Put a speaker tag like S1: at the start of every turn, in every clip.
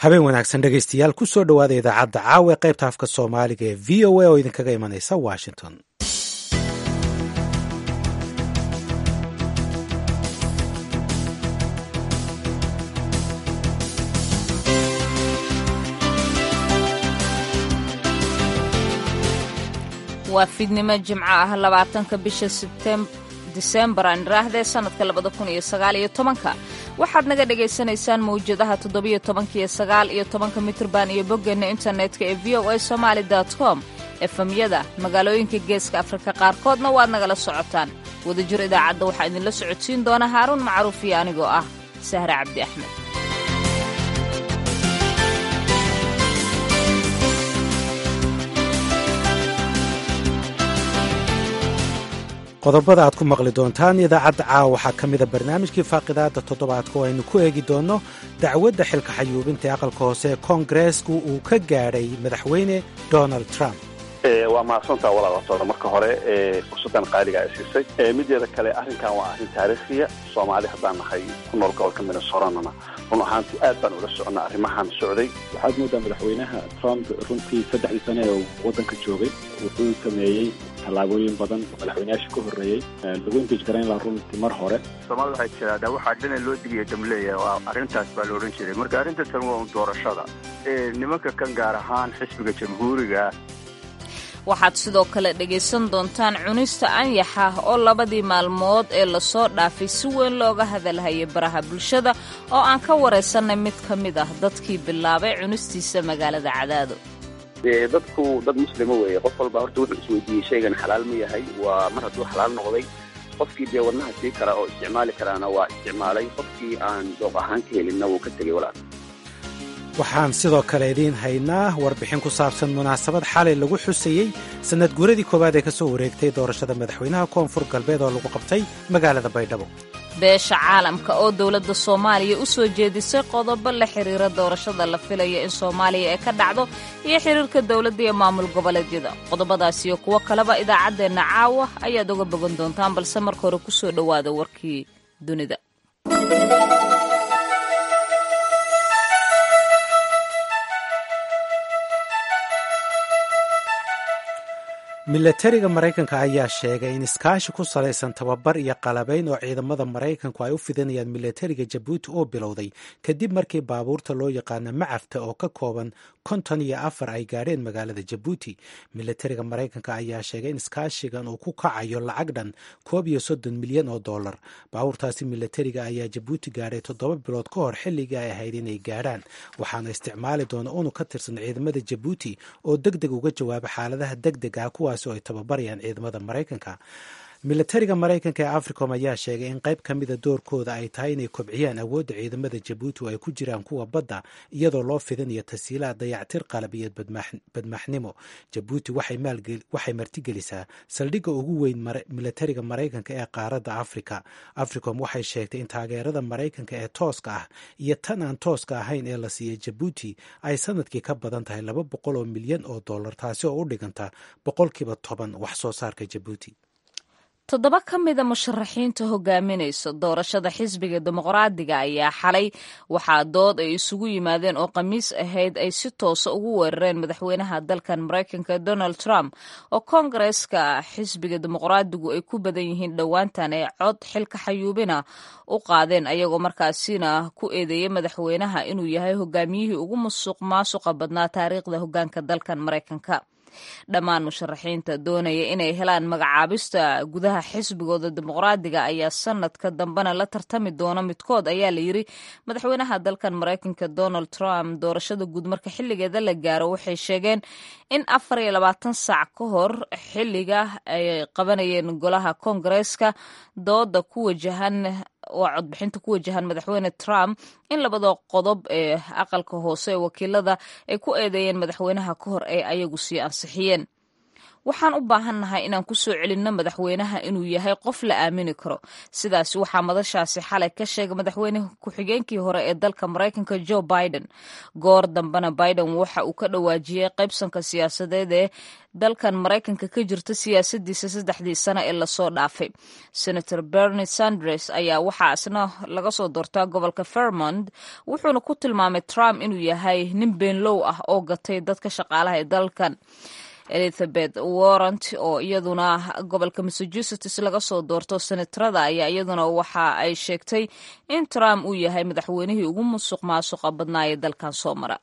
S1: habeen wanaagsan dhegaystayaal ku soo dhowaada idaacadda caawa ee qaybta afka soomaaliga ee v o a oo idinkaga imanaysa washington
S2: waa fiidnimo jimco ah labaatanka bisha disembar aan idhaahdee sannadka labada kun iyo sagaal iyo tobanka waxaad naga dhagaysanaysaan mawjadaha toddobiyo tobanka iyo sagaal iyo tobanka mitrban iyo boggeenna internetka ee v o a somaali com efemyada magaalooyinka geeska afrika qaarkoodna waad nagala socotaan wadajir idaacadda waxaa idinla socodsiin doona haaruun macruuf iyo anigoo ah sahre cabdi axmed
S1: qodobada aad ku maqli doontaan idaacadda caawa waxaa ka mida barnaamijkii faaqidaada toddobaadka oo aynu ku eegi doonno dacwadda xilka xayuubinta ee aqalka hoose ee koongareesku uu ka gaadhay madaxweyne donald trump
S3: waa mahadsantaa walaalasoona marka hore fursaddan qaaliga ay siisay mideeda kale arrinkan waa arrin taariikhiya soomaali haddaan nahay ku nool gobolka minnesoranana run ahaantii aad baan ula soconnaa arrimahan socday
S4: waxaad moodaa madaxweynaha trump runtii saddexdii sane ee waddanka joogay wuxuu sameeyey tallaabooyin badan oo madaxweynayaasha ka horreeyey lagu intij garayn lahaa runtii mar hore
S5: soomaalida waxay tiraahdaa waxaa dhina loo digiya damleeya waa arrintaas baa la odhan jiray marka arrinta tan waa un doorashada nimanka kan gaar ahaan xisbiga jamhuuriga
S2: waxaad sidoo kale dhegaysan doontaan cunista anyaxa oo labadii maalmood ee lasoo dhaafay si weyn looga hadalhayay baraha bulshada oo aan ka waraysannay mid ka mid ah dadkii bilaabay cunistiisa magaalada cadaado
S6: dee dadku dad muslima weeye qof walba horta wuxuu isweydiiyey shaygan xalaal ma yahay waa mar hadduu xalaal noqday qofkii dee wadnaha sii kara oo isticmaali karaana waa isticmaalay qofkii aan dooq ahaan ka helinna wuu ka tegey walaal
S1: waxaan sidoo kale idiin haynaa warbixin ku saabsan munaasabad xalay lagu xusayey sannad guuradii koowaad ee ka soo wareegtay doorashada madaxweynaha koonfur galbeed oo lagu qabtay magaalada baydhabo
S2: beesha caalamka oo dowladda soomaaliya u soo jeedisay qodobo la xiriira doorashada la filaya in soomaaliya ay ka dhacdo iyo xiriirka dowladda iyo maamul goboleedyada qodobadaas iyo kuwo kaleba idaacaddeenna caawa ayaad uga bogan doontaan balse marka hore ku soo dhowaada warkii dunida
S1: milatariga maraykanka ayaa sheegay in iskaashi ku salaysan tababar iyo qalabayn oo ciidamada maraykanku ay u fidinayaan milatariga jabuuti oo bilowday kadib markii baabuurta loo yaqaana macafta oo ka kooban konton iyo afar ay gaadheen magaalada jabuuti milatariga maraykanka ayaa sheegay in iskaashigan uu ku kacayo lacag dhan koob iyo soddon milyan oo dollar baabuurtaasi milatariga ayaa jabuuti gaadhay toddoba bilood ka hor xilligii ay ahayd inay gaadhaan waxaana isticmaali doona unu ka tirsan ciidamada jabuuti oo deg deg uga jawaaba xaaladaha deg deg ah kuwaas oo ay tababarayaan ciidamada maraykanka milatariga maraykanka ee africom ayaa sheegay in qayb ka mida doorkooda ay tahay inay kobciyaan awoodda ciidamada jabuuti oo ay ku jiraan kuwa badda iyadoo loo fidinayo tasiilaha dayactir qalab iyo badmaaxnimo jabuuti waxay martigelisaa saldhigga ugu weyn milatariga maraykanka ee qaaradda afrika africom waxay sheegtay in taageerada maraykanka ee tooska ah iyo tan aan tooska ahayn ee la siiyey jabuuti ay sanadkii ka badan tahay laba boqol oo milyan oo dollar taasi oo u dhiganta boqolkiiba toban wax soo saarka jabuuti
S2: toddoba ka mida musharaxiinta hogaaminaysa doorashada xisbiga dimuqraadiga ayaa xalay waxaa dood ay isugu yimaadeen oo khamiis ahayd ay si toosa ugu weerareen madaxweynaha dalkan maraykanka donald trump oo koongareeska xisbiga dimuqraadigu ay ku badan yihiin dhowaantan ee cod xilka xayuubina u qaadeen ayagoo markaasina ku eedeeyey madaxweynaha inuu yahay hogaamiyihii ugu musuq maasuqa badnaa taariikhda hogaanka dalkan maraykanka dhammaan musharaxiinta doonaya inay helaan magacaabista gudaha xisbigooda dimuqraadiga ayaa sanadka dambena la tartami doona midkood ayaa la yiri madaxweynaha dalkan maraykanka donald trump doorashada guud marka xilligeeda la gaaro waxay sheegeen in afar iyo labaatan saac ka hor xilliga ay qabanayeen golaha koongareeska dooda ku wajahan waa codbixinta ku wajahan madaxweyne trump in labada qodob ee aqalka hoose ee wakiilada ay ku eedeeyeen madaxweynaha ka hor ay ayagu sii ansixiyeen waxaan u baahannahay inaan ku soo celinno madaxweynaha inuu yahay qof la aamini karo sidaas waxaa madashaasi xalay ka sheegay madaxweyne ku-xigeenkii hore ee dalka maraykanka joe biden goor dambena biden waxa uu ka dhawaajiyey qaybsanka siyaasadeed ee dalkan maraykanka ka jirta siyaasadiisa saddexdii sano ee lasoo dhaafay senator bernie sanders ayaa waxaa isna laga soo doortaa gobolka vermont wuxuuna ku tilmaamay trump inuu yahay nin beenlow ah oo gatay dadka shaqaalaha ee dalkan elizabeth warrant oo iyaduna gobolka massachusetts laga soo doorto senatarada ayaa iyaduna waxa ay sheegtay in trump uu yahay madaxweynihii ugu musuq maasuqa badnaa ee dalkan soo mara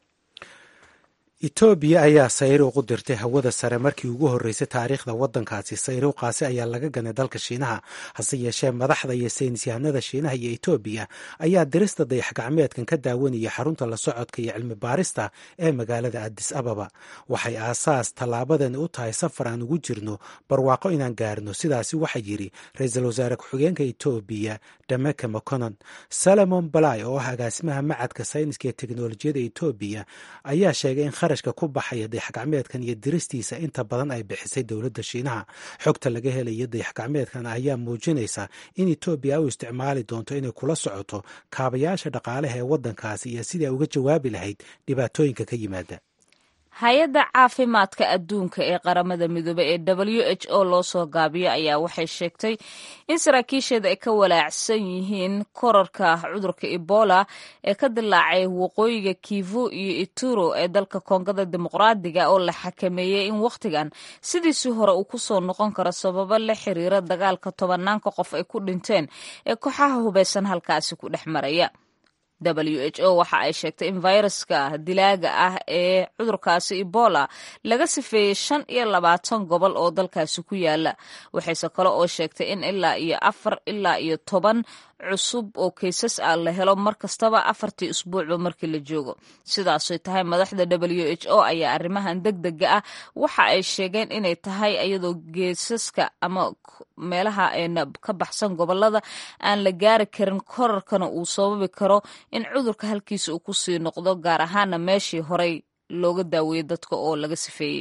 S1: etoobiya ayaa sayruuq u dirtay hawada sare markii ugu horreysay taariikhda waddankaasi sayruuqaasi ayaa laga ganay dalka shiinaha hase yeeshee madaxda iyo saynisyahanada shiinaha iyo etoobiya ayaa dirista dayax-gacmeedkan ka daawanaya xarunta la socodka iyo cilmi baarista ee magaalada adis ababa waxay aasaas tallaabadan u tahay safar aan ugu jirno barwaaqo inaan gaarno sidaasi waxaa yidhi ra-iisul wasaare ku-xigeenka etoobiya dameke maconon salomon balai oo ah agaasimaha macadka sayniska ee teknolojiyada etoobiya ayaa sheegay in kharashka ku baxaya dayax-gacmeedkan iyo diristiisa inta badan ay bixisay dowladda shiinaha xogta laga helaya dayax-gacmeedkan ayaa muujinaysa in etoobiya u isticmaali doonto inay kula socoto kaabayaasha dhaqaalaha ee waddankaasi iyo sidii ay uga jawaabi lahayd dhibaatooyinka ka yimaada
S2: hay-adda caafimaadka adduunka ee qaramada midoobey ee w h o loo soo gaabiyo ayaa waxay sheegtay in saraakiisheeda ay ka walaacsan yihiin korarka cudurka ebola ee ka dilaacay waqooyiga kivu iyo ituro ee dalka koongada dimuqraadiga oo la xakameeyey in wakhtigan sidiisii hore uu ku soo noqon karo sababo la xiriira dagaalka tobanaanka qof ay ku dhinteen ee kooxaha hubeysan halkaasi ku dhex maraya w h o waxa ay sheegtay in fayraska dilaaga ah ee cudurkaasi ebola laga sifeeyey shan iyo labaatan gobol oo dalkaasi ku yaala waxayse kale oo sheegtay in ilaa iyo afar ilaa iyo toban cusub oo kaysas ah la helo mar kastaba afartii usbuucba markii la joogo sidaasay tahay madaxda w h o ayaa arrimahan deg dega ah waxa ay sheegeen inay tahay iyadoo geesaska ama meelaha ka baxsan gobolada aan la gaari karin korarkana uu sababi karo in cudurka halkiisa uu kusii noqdo gaar ahaana meeshii horey looga daaweeyey dadka oo laga sifeeyey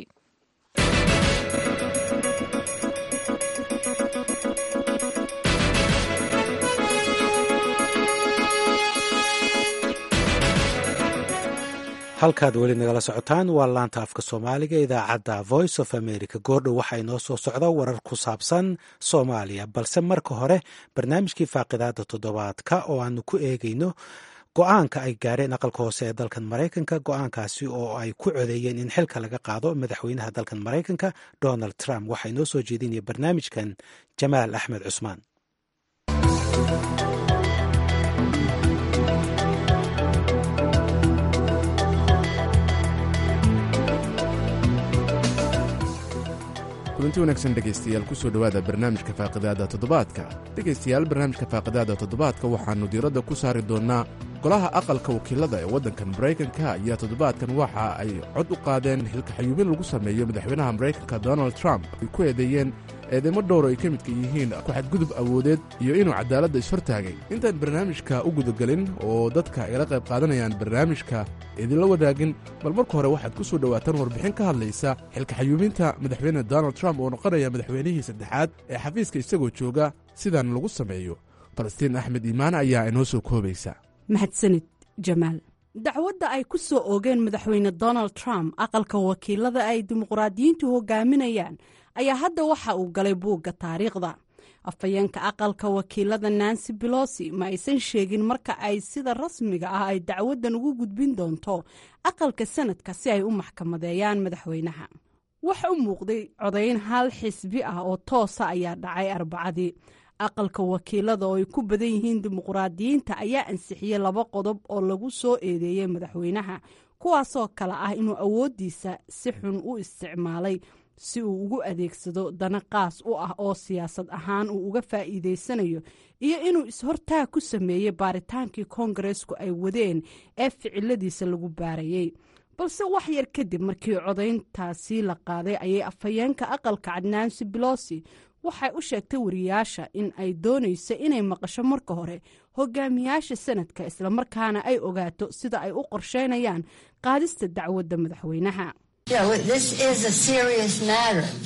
S1: halkaad weli nagala socotaan waa laanta afka soomaaliga idaacadda voice of america goordhow waxaa inoo soo socda warar ku saabsan soomaaliya balse marka hore barnaamijkii faaqidaada toddobaadka oo aanu ku eegayno go-aanka ay gaareen aqalka hoose ee dalkan maraykanka go-aankaasi oo ay ku codeeyeen in xilka laga qaado madaxweynaha dalkan maraykanka donald trump waxaa inoo soo jeedinaya barnaamijkan jamaal axmed cusmaan
S7: kulanti wanaagsan dhegaystayaal ku soo dhowaada barnaamijka faaqidaada toddobaadka dhegaystayaal barnaamijka faaqidaada toddobaadka waxaannu diiradda ku saari doonnaa golaha aqalka wakiilada ee waddankan maraykanka ayaa toddobaadkan waxa ay cod u qaadeen xilka xayuubin lagu sameeyo madaxweynaha maraykanka donald trump ay ku eedeeyeen eedeymo dhowr ay ka midka yihiin ku-xadgudub awoodeed iyo inuu cadaaladda ishortaagay intaan barnaamijka u gudagelin oo dadka igala qayb qaadanayaan barnaamijka idinla wadaagin bal marka hore waxaad ku soo dhowaataan warbixin ka hadlaysa xilka xayuubinta madaxweyne donald trump oo noqonaya madaxweynihii saddexaad ee xafiiska isagoo jooga sidan lagu sameeyo falastiin axmed iimaan ayaa inoo soo koobaysa
S8: mahadsanid jamaal dacwadda ay ku soo oogeen madaxweyne donald trump aqalka wakiilada ay dimuqraadiyiintu hogaaminayaan ayaa hadda waxa uu galay buugga taariikhda afhayeenka aqalka wakiilada nancy belosi ma aysan sheegin marka ay sida rasmiga ah ay dacwaddan ugu gudbin doonto aqalka sanadka si ay u maxkamadeeyaan madaxweynaha wax u muuqday codayn hal xisbi ah oo toosa ayaa dhacay arbacadii aqalka wakiilada oo ay ku badan yihiin dimuqraadiyiinta ayaa ansixiyey laba qodob oo lagu soo eedeeyey madaxweynaha kuwaasoo kale ah inuu awooddiisa si xun u isticmaalay si uu ugu adeegsado dana qaas u ah oo siyaasad ahaan uu uga faa'iidaysanayo iyo inuu is-hortaag ku sameeyey baaritaankii koongareesku ay wadeen ee ficiladiisa lagu baarayey balse wax yar kadib markii codayntaasi la qaaday ayay afhayeenka aqalka cadnaansi belosi waxay u sheegtay wariyaasha in ay doonayso inay maqasho marka hore hogaamiyaasha sanadka islamarkaana ay ogaato sida ay u qorsheynayaan qaadista dacwadda madaxweynaha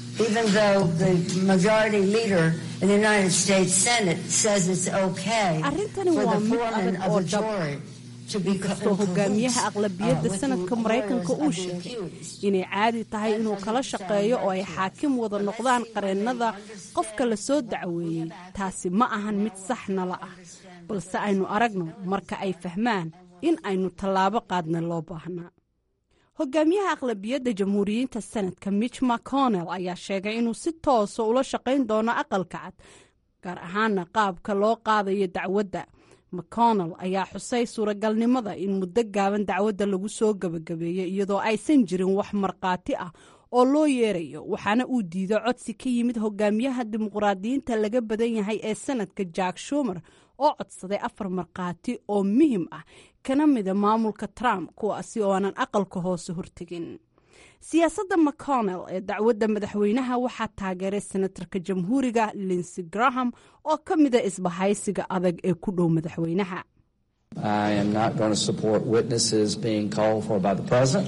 S9: even though the majority leader in the United States Senate says it's okay
S8: arrintani
S9: for
S8: waa
S9: the
S8: mid
S9: foreman
S8: adag
S9: of
S8: oo
S9: a
S8: dhab
S9: jury to be co-
S8: kastoo hogaamiyaha aqlabiyadda
S9: uh, with
S8: sanadka
S9: lawyers
S8: maraykanka uu
S9: of the
S8: sheegay
S9: accused.
S8: inay caadi tahay inuu kala shaqeeyo oo ay xaakim wada noqdaan qareennada qofka la soo dacweeyey taasi ma ahan mid sax nala ah balse aynu aragno marka ay fahmaan in aynu tallaabo qaadna loo baahnaa hogaamiyaha aqlabiyadda jamhuuriyiinta sanadka mitch mcconnell ayaa sheegay inuu si toosa ula shaqayn doono aqalka cad gaar ahaana qaabka loo qaadayo dacwadda mcconnell ayaa xusay suuragalnimada in muddo gaaban dacwadda lagu soo gebagabeeyey iyadoo aysan jirin wax markhaati ah oo loo yeerayo waxaana uu diido codsi ka yimid hogaamiyaha dimuqraadiyiinta laga badan yahay ee sanadka jack shumer oo codsaday afar markhaati oo muhim ah kana mida maamulka trump kuwaasi oo aanan aqalka hoose hortegin siyaasadda mcconnell ee dacwadda madaxweynaha waxaa taageeray senatarka jamhuuriga linsey graham oo ka mida isbahaysiga adag ee ku dhow madaxweynaha
S10: I am not going to support witnesses being called for by the president.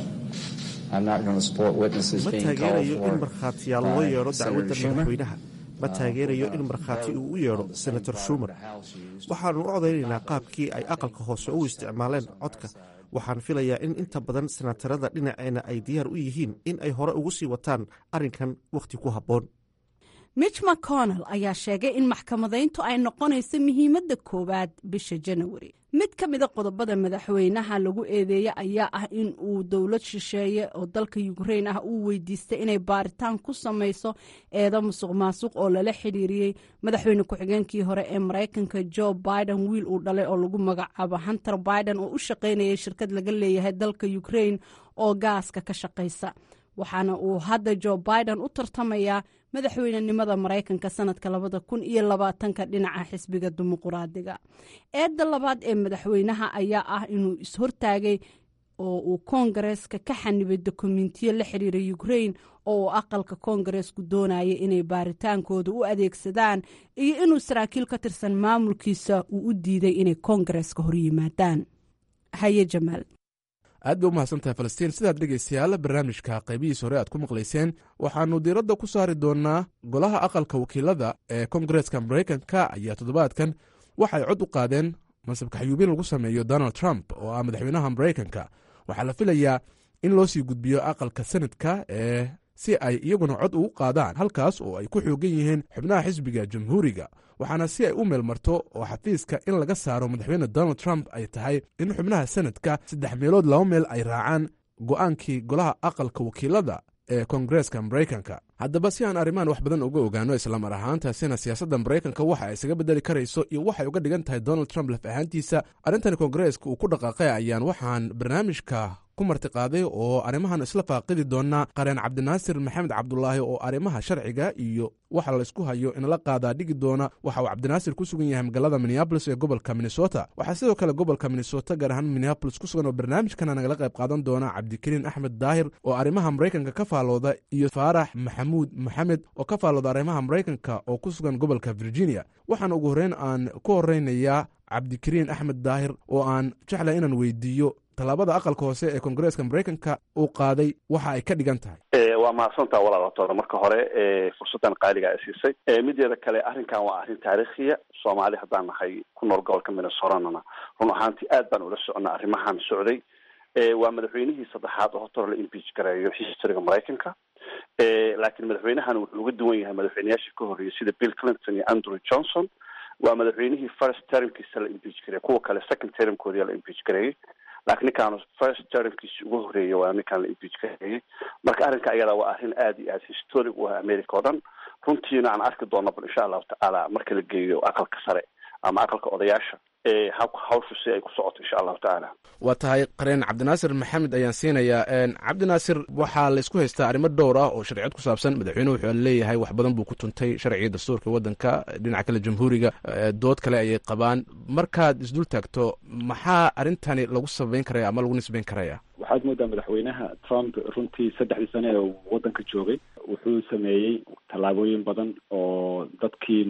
S10: I'm not going to support witnesses
S11: ma
S10: being called
S11: taageerayo in
S10: for
S11: markhaatiyaal loo
S10: by
S11: yeedho
S10: Senator
S11: dacwadda
S10: Schumer.
S11: madaxweynaha ma taageerayo in markhaati uu u yeedho senator schumer waxaanu u codaynaynaa qaabkii ay aqalka hoose u isticmaaleen codka waxaan filayaa in inta badan senatarada dhinaceena ay diyaar u yihiin in ay hore ugu sii wataan arrinkan wakhti ku habboon
S8: mitch mcconnell ayaa sheegay in maxkamadayntu ay noqonayso muhiimadda koowaad bisha janawari mid ka mida qodobada madaxweynaha lagu eedeeye ayaa ah in uu dowlad shisheeye oo dalka yukrain ah uu weydiistay inay baaritaan ku samayso eedo musuq maasuq oo lala xidhiiriyey madaxweyne ku-xigeenkii hore ee maraykanka joe biden wiil uu dhalay oo lagu magacaabo hunter biden oo u shaqaynayay shirkad laga leeyahay dalka ukrain oo gaaska ka shaqaysa waxaana uu hadda joe biden u tartamayaa madaxweynenimada maraykanka sanadka labada kun iyo labaatanka dhinaca xisbiga dimuquraadiga eedda labaad ee madaxweynaha ayaa ah inuu is-hortaagay oo uu koongareeska ka xanibay dokumentiyo la xiriira ukrain oo uu aqalka koongareesku doonaya inay baaritaankooda u adeegsadaan iyo inuu saraakiil ka tirsan maamulkiisa uu u diiday inay koongareeska horyimaadaan haye jamaal
S7: aad bay u mahadsantahay falastiin sidaad dhegaystayaal barnaamijka qaybihiis hore aad ku maqlayseen waxaannu diiradda ku saari doonnaa golaha aqalka wakiilada ee kongareeska maraykanka ayaa toddobaadkan waxay cod u qaadeen mansabka xayuubin lagu sameeyo donald trump oo ah madaxweynaha maraykanka waxaa la filayaa in loo sii gudbiyo aqalka senadka ee si ay iyaguna cod ugu qaadaan halkaas oo ay ku xoogan yihiin xubnaha xisbiga jamhuuriga waxaana si ay u meelmarto oo xafiiska in laga saaro madaxweyne donald trump ay tahay in xubnaha senadka saddex meelood laba meel ay raacaan go'aankii golaha aqalka wakiilada ee kongareeska maraykanka haddaba si aan arrimahan wax badan uga ogaano islamar ahaantaasina siyaasadda maraykanka waxa ay isaga bedeli karayso iyo waxay uga dhigan tahay donald trump laf ahaantiisa arrintan kongareeska uu ku dhaqaaqay ayaan waxaan barnaamijka ku martiqaaday oo arrimahan isla faaqidi doona qareen cabdinaasir maxamed cabdulaahi oo arrimaha sharciga iyo waxa laysku hayo inala qaadaa dhigi doona waxa uu cabdinaasir ku sugan yahay magaalada minneabolis ee gobolka minnesota waxaa sidoo kale gobolka minnesota gaar ahaan minneabolis ku sugan oo barnaamijkana nagala qayb qaadan doona cabdikariin axmed daahir oo arrimaha maraykanka ka faalooda iyo faarax maxamuud maxamed oo ka faalooda arrimaha maraykanka oo ku sugan gobolka virginia waxaana ugu horreyn aan ku horeynayaa cabdikariin axmed daahir oo aan jeclay inaan weydiiyo tallaabada aqalka hoose ee kongareeska maraykanka uu qaaday waxa ay ka dhigan tahay
S3: waa mahadsantaa walaalaatoona marka hore fursaddan qaaliga ay siisay mideeda kale arrinkan waa arrin taariikhiya soomaali haddaan nahay ku nool gobolka minnesotanana run ahaantii aad baan ula soconnaa arrimahan socday waa madaxweynihii saddexaad oo horta la impeach gareeyo historyga maraykanka laakiin madaxweynahan wuxuu uga duwan yahay madaxweyneyaashii ka horreeyay sida bill clinton iyo andrew johnson waa madaxweynihii first termkiisa la impeach gareeyay kuwa kale second termkoodii la impeach gareeyey laakiin ninkaan first termkiisi ugu horreeyay waa ninkaan la impeach gareeyey marka arrinka ayada waa arrin aad iyo aad historic u ah america oo dhan runtiina aan arki doona bal insha allahu tacaala marka la geeyo aqalka sare ama aqalka odayaasha hawshu si ay ku socoto insha allahu tacaala
S7: waa tahay qareen cabdinaasir maxamed ayaan siinayaa cabdinaasir waxaa laysku haystaa arrimo dhowr ah oo sharciyad ku saabsan madaxweynuhu wuxuu leeyahay wax badan buu ku tuntay sharciga dastuurka waddanka dhinaca kale jamhuuriga dood kale ayay qabaan markaad isdul taagto maxaa arrintani lagu sabayn karaya ama lagu nisbayn karaya
S4: waxaad moodaa madaxweynaha trump runtii saddexdii sane ee waddanka joogay wuxuu sameeyey tallaabooyin badan oo dadkii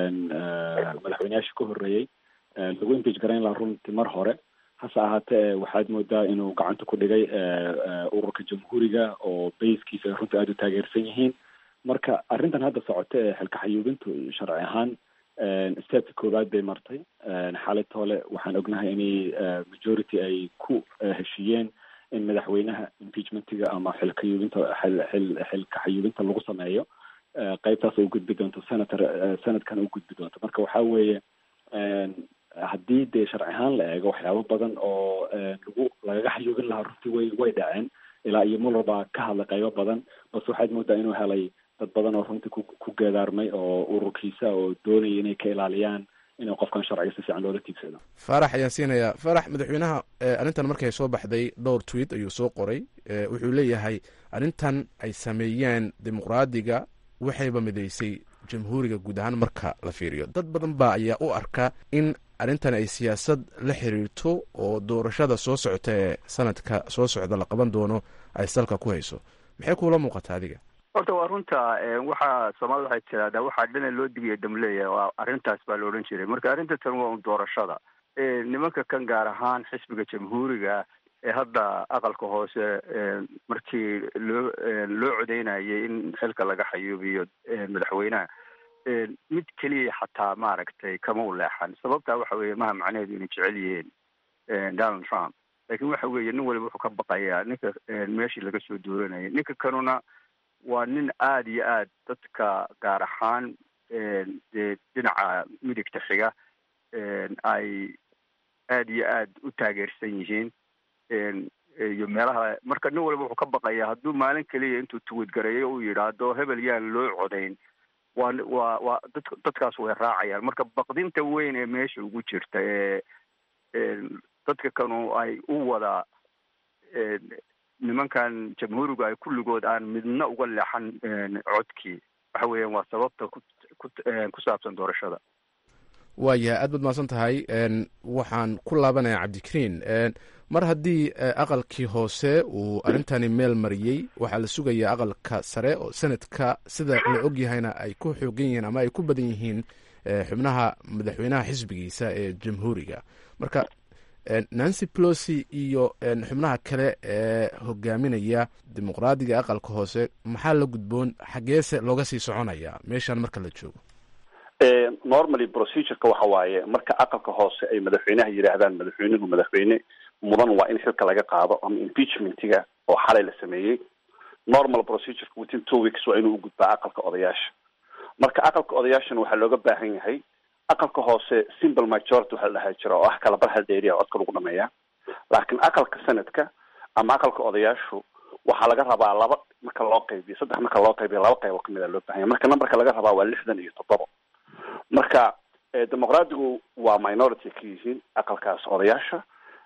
S4: madaxweyneyaasha ka horreeyey lagu impeach garayn lahaa runtii mar hore hase ahaatee waxaad moodaa inuu gacanta ku dhigay ururka jamhuuriga oo bayskiisa runtii aada u taageersan yihiin marka arrintan hadda socota ee xilka xayuubintu sharci ahaan stepka koowaad bay martay xaaladta hole waxaan ognahay inay majority ay ku heshiiyeen in madaxweynaha impeachmentiga ama xilka yuubinta xilka xayuubinta lagu sameeyo qeybtaas u gudbi doonto senator senadkan u gudbi doonto marka waxa weeye haddii dee sharci ahaan la eego waxyaabo badan oo lagu lagaga xayuubin lahaa runtii way way dhaceen ilaa iyo muller baa ka hadlay qaybo badan balse waxaad moodaa inuu helay dad badan oo runtii ku ku geedaarmay oo ururkiisa oo doonaya inay ka ilaaliyaan inuu qofkan sharciga si fiican loola tiigsado
S7: faarax ayaan siinayaa faarax madaxweynaha arrintan markay soo baxday dhowr tweet ayuu soo qoray wuxuu leeyahay arrintan ay sameeyeen dimuqraadiga waxayba midaysay jamhuuriga guud ahaan marka la fiiriyo dad badan baa ayaa u arka in arrintan ay siyaasad la xiriirto oo doorashada soo socota ee sanadka soo socda la qaban doono ay salka ku hayso maxay kuula muuqataa adiga
S5: horta waa runta waxaa soomaalida waxay tiraahdaa waxaa dhina loo digiya damleeya waa arrintaas baa la odhan jiray marka arrinta tan waa un doorashada nimanka kan gaar ahaan xisbiga jamhuuriga ee hadda aqalka hoose markii loo loo codeynayay in xilka laga xayuubiyo madaxweynaha mid keliya xataa maaragtay kama u leexan sababtaa waxa weeye maha macnaheedu inay jecel yihiin donald trump laakiin waxa weeye nin waliba wuxuu ka baqayaa ninka meeshii laga soo dooranayay ninka kanuna waa nin aada iyo aad dadka gaar ahaan dee dhinaca midigta xiga ay aada iyo aad u taageersan yihiin iyo meelaha marka nin waliba wuxuu ka baqayaa hadduu maalin keliya intuu tuwadgareeyo uu yidhaahdo hebel yaan loo codayn waa waa waa dad dadkaas way raacayaan marka baqdinta weyn ee meesha ugu jirta ee dadka kanu ay u wada nimankan jamhuurigu ay kulligood aan midna uga leexan codkii waxa weeyaan waa sababta ku ku saabsan doorashada
S7: waayahay aad baad mahadsan tahay waxaan ku laabanayaa cabdikariin mar haddii aqalkii hoose uu arrintani meel mariyey waxaa la sugayaa aqalka sare oo sanadka sida la ogyahayna ay ku xoogan yihiin ama ay ku badan yihiin xubnaha madaxweynaha xisbigiisa ee jamhuuriga marka nancy pelosi iyo xubnaha kale ee hogaaminaya dimuqraadiga aqalka hoose maxaa la gudboon xageese looga sii soconaya meeshan marka la joogo
S3: normally procedureka waxa waaye marka aqalka hoose ay madaxweynaha yidhaahdaan madaxweynuhu madaxweyne mudan waa in xilka laga qaado ama impeachmentiga oo xalay la sameeyey normal procedureka within two weeks waa inuu ugudbaa aqalka odayaasha marka aqalka odayaashana waxaa looga baahan yahay aqalka hoose simple majority waxa la dhahaa jira oo ah kala bar hal dheeriya codka lagu dhameeya laakiin aqalka sanadka ama aqalka odayaashu waxaa laga rabaa laba marka loo qaybiyo saddex marka loo qaybiyo laba qaybo kamid a loo bahan yahay marka numberka laga rabaa waa lixdan iyo toddoba marka dimuqraadigu waa minority ka yihiin aqalkaas odayaasha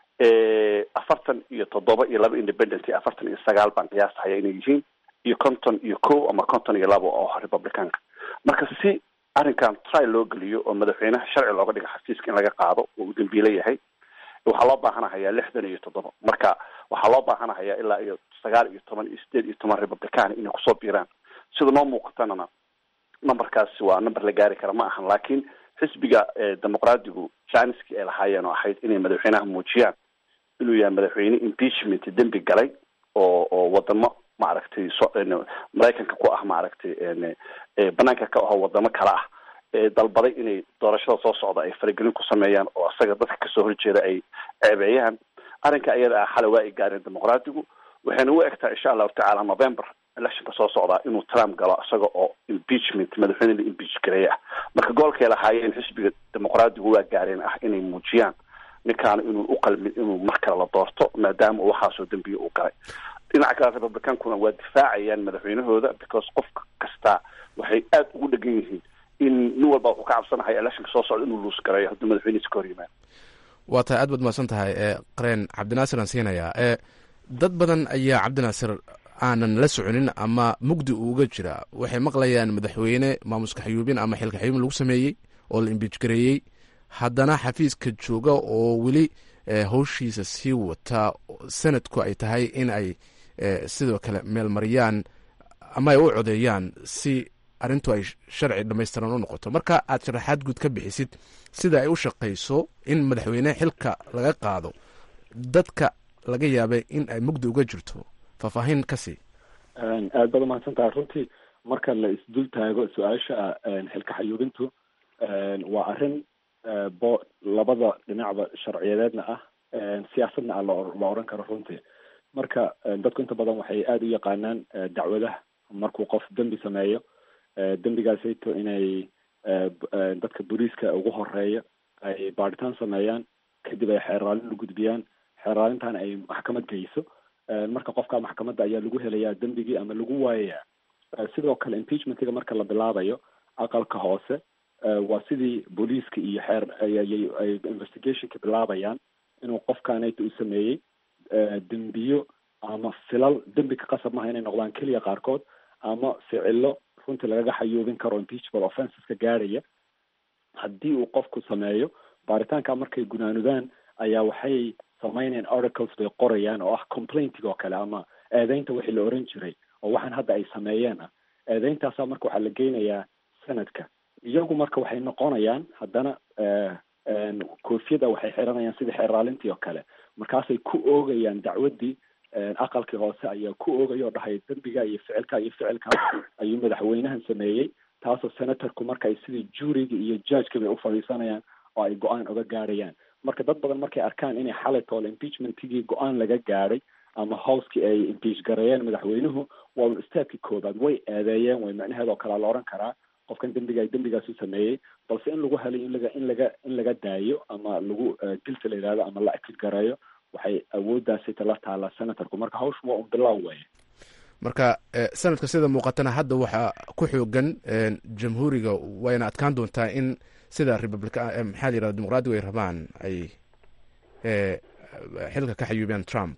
S3: afartan iyo toddoba iyo laba independent afartan iyo sagaal baan qiyaastahaya inay yihiin iyo conton iyo ko ama conton iyo labo oo republicanka marka si arrinkan try loo geliyo oo madaxweynaha sharci looga dhigo xafiiska in laga qaado oo uu dambiile yahay waxaa loo baahanahayaa lixdan iyo toddoba marka waxaa loo baahanahayaa ilaa iyo sagaal iyo toban iyo sideed iyo toban republican inay kusoo biiraan sida noo muuqatanana numberkaasi waa number la gaari kara ma ahan laakiin xisbiga dimuqraadigu janiski ay lahaayeen oo ahayd inay madaxweynaha muujiyaan inuu yahay madaxweyne impeachment dembi galay oo oo wadamo maaragtay so maraykanka ku ah maaragtay banaanka ka aho wadamo kale ah dalbaday inay doorashada soo socda ay faragelin ku sameeyaan oo isaga dadka kasoo horjeeda ay ceebeeyaan arrinka iyada ah xalay waa ay gaareen dimuqraadigu waxayna u egtaa insha allahu tacaala november electionka soo socdaa inuu trump galo isaga oo impeachment madaxweyne la impeach gareeye ah marka goolkay lahaayeen xisbiga dimuqraadigu waa gaareen ah inay muujiyaan ninkaana inuu uqalmin inuu mar kale la doorto maadaama uu waxaasoo dembiya uu galay dhinaca kale republicankuna waa difaacayaan madaxweynahooda because qof kasta waxay aada ugu dhegan yihiin in nin walba wuxuu ka cabsanahay electionka soo socda inuu luus gareeyo hadduu madaxweynihiisa ka hor yimaado
S7: waa tahay aad baad mahadsan tahay qareen cabdinaasir aan siinayaa dad badan ayaa cabdinaasir aanan la soconin ama mugdi uuga jira waxay maqlayaan madaxweyne maamuska xayuubin ama xilka xayuubin lagu sameeyey oo la imbiij gareeyey haddana xafiiska jooga oo weli howshiisa sii wata sanadku ay tahay in ay sidoo kale meelmariyaan ama ay u codeeyaan si arrintu ay sharci dhamaystiran u noqoto marka aad sharaxaad guud ka bixisid sida ay u shaqayso in madaxweyne xilka laga qaado dadka laga yaabay in ay mugdi uga jirto faahfaahin ka sii
S4: aad baad umahadsan tahay runtii marka la isdul taago su-aasha xilka xayuubintu waa arrin bo labada dhinacba sharciyadeedna ah siyaasadna ah la oran karo runtii marka dadku inta badan waxay aada u yaqaanaan dacwadaha markuu qof dembi sameeyo dembigaasayto inay dadka booliiska ugu horeeya ay baadhitaan sameeyaan kadib ay xeeraalin u gudbiyaan xeeraalintan ay maxkamad geyso marka qofka maxkamadda ayaa lagu helayaa dembigii ama lagu waayayaa sidoo kale impeachmentiga marka la bilaabayo aqalka hoose waa sidii booliiska iyo xeer ay investigationka bilaabayaan inuu qofkanayta u sameeyey dembiyo ama filal dembi ka qasab maha inay noqdaan keliya qaarkood ama ficilo runtii lagaga xayuubin karo impeachable offenseska gaadhaya haddii uu qofku sameeyo baaritaanka markay gunaanudaan ayaa waxay sameynayaan articles bay qorayaan oo ah complaintiga oo kale ama eedeynta wixii la oran jiray oo waxaan hadda ay sameeyeen ah eedeyntaasa marka waxaa la geynayaa sanadka iyagu marka waxay noqonayaan haddana koofiyada waxay xiranayaan sidii xeeraalintii oo kale markaasay ku oogayaan dacwaddii aqalkii hoose ayaa ku oogaya oo dhahay dembiga iyo ficilka iyo ficilka ayuu madaxweynahan sameeyey taasoo senatorku marka ay sidii juuriga iyo judgeka bay u fadhiisanayaan oo ay go-aan uga gaadhayaan marka dad badan markay arkaan inay xalay toole impeachmentigii go-aan laga gaadhay ama howskii ay impeach gareeyeen madaxweynuhu waa un istaadkii koobaad way eedeeyeen way macnaheedoo kalea la oran karaa qofkan dembiga dembigaasu sameeyey balse in lagu helay in laga in laga in laga daayo ama lagu dilta la yidhahdo ama la akid gareeyo waxay awooddaasi tala taala senatorku marka hawshu waa un bilaaw weeye
S7: marka sanadka sida muuqatana hadda waxaa ku xoogan jamhuuriga wayna adkaan doontaa in sida republica maxaa la yirahda dimuqraadigu ay rabaan ay xilka ka xayuubiyaan trump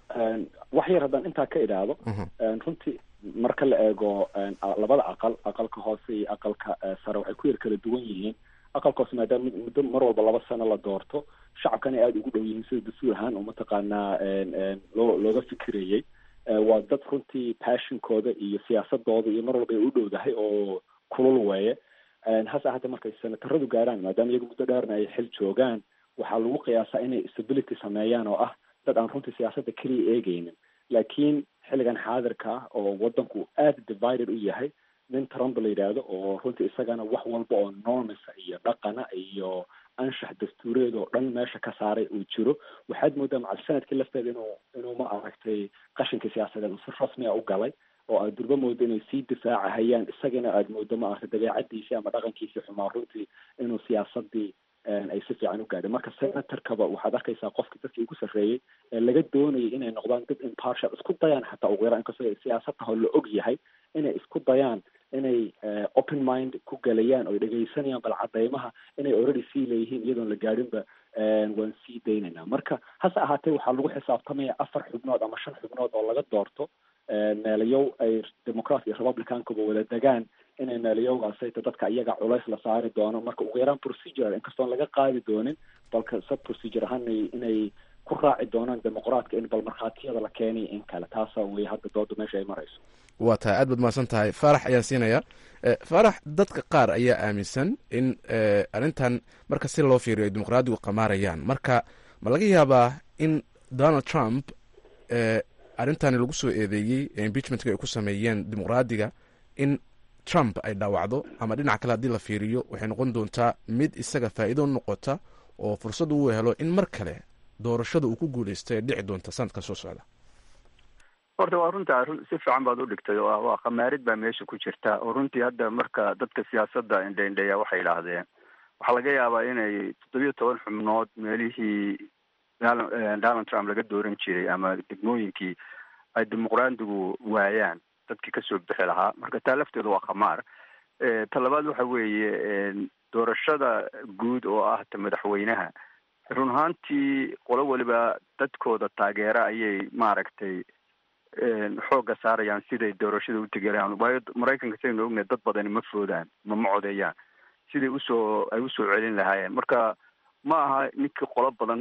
S4: wax yar haddaan intaa ka idhaahdo runtii marka la eego labada aqal aqalka hoose iyo aqalka sare waxay ku yar kala duwan yihiin aqalka hoose maadaama muddo mar walba laba sano la doorto shacabkana aada ugu dhow yihiin sida dastuur ahaan oo mataqaanaa loo looga fikirayey waa dad runtii passionkooda iyo siyaasadooda iyo mar walba ay u dhowdahay oo kulul weeye hase ahaatee markay senataradu gaaraan maadaama iyagu muddo dheerna ay xil joogaan waxaa lagu qiyaasaa inay stability sameeyaan oo ah dad aan runtii siyaasadda keliya eegeynin laakiin xilligan xaadirka ah oo waddanku aada divided u yahay nin trump la yidhaahdo oo runtii isagana wax walba oo normisa iyo dhaqana iyo anshax dastuureed oo dhan meesha ka saaray uu jiro waxaad moodaa macal sanadkii lafteeda inuu inuu ma aragtay qashinkii siyaasadeed uu si rasmiya u galay oo aad durba moodo inay sii difaacahayaan isagana aad moodo ma aragtay dabeecadiisii ama dhaqankiisii xumaa runtii inuu siyaasadii ay si fiican u gaadhay marka senatorkaba waxaad arkaysaa qofkii dadkii ugu sarreeyey ee laga doonayay inay noqdaan dad impartial isku dayaan xataa ugu yaraan inkastoo siyaasadtaho la og yahay inay isku dayaan inay open mind ku galayaan oo dhegaysanayaan bal cadeymaha inay already sii leeyihiin iyadoon la gaadhinba waan sii daynaynaa marka hase ahaatee waxaa lagu xisaabtamaya afar xubnood ama shan xubnood oo laga doorto meelayow ay democrat iyo republicankuba wada degaan inay meelayowgaasayta dadka iyaga culays la saari doono marka ugu yaraan procedure inkastoon laga qaadi doonin balka sub procedure ahaan inay ku raaci doonaan dimuqraadka in bal markhaatiyada la keenay in kale taasa wey hadda dooda meesha ay marayso
S7: waa tahay aad baad mahadsan tahay faarax ayaan siinaya faarax dadka qaar ayaa aaminsan in arrintan marka si loo fiiriyo ay dimuqraadigu qamaarayaan marka ma laga yaabaa in donald trump arrintani lagu soo eedeeyey ee impeachmentka ay ku sameeyeen dimuqraadiga in trump ay dhaawacdo ama dhinac kale haddii la fiiriyo waxay noqon doontaa mid isaga faa'iido noqota oo fursad uu helo in mar kale doorashada uu ku guuleysto ee dhici doonta sanadkan soo socda
S5: horta waa runta si fiican baad u dhigtay oo waa khamaarid baa meesha ku jirta oo runtii hadda marka dadka siyaasadda indhaindheeya waxay idhaahdeen waxaa laga yaabaa inay toddobiyo toban xubnood meelihii donald trump laga dooran jiray ama degmooyinkii ay dimuqraadigu waayaan dadkii kasoo bixi lahaa marka taa lafteedu waa khamaar ta labaad waxa weeye doorashada guud oo ah ta madaxweynaha run ahaantii qolo weliba dadkooda taageera ayay maaragtay xoogga saarayaan siday doorashada u tegelayaan waayo maraykanka sidaynu ognahay dad badani ma foodaan ma ma codeeyaan siday usoo ay usoo celin lahaayeen marka ma aha ninkii qolo badan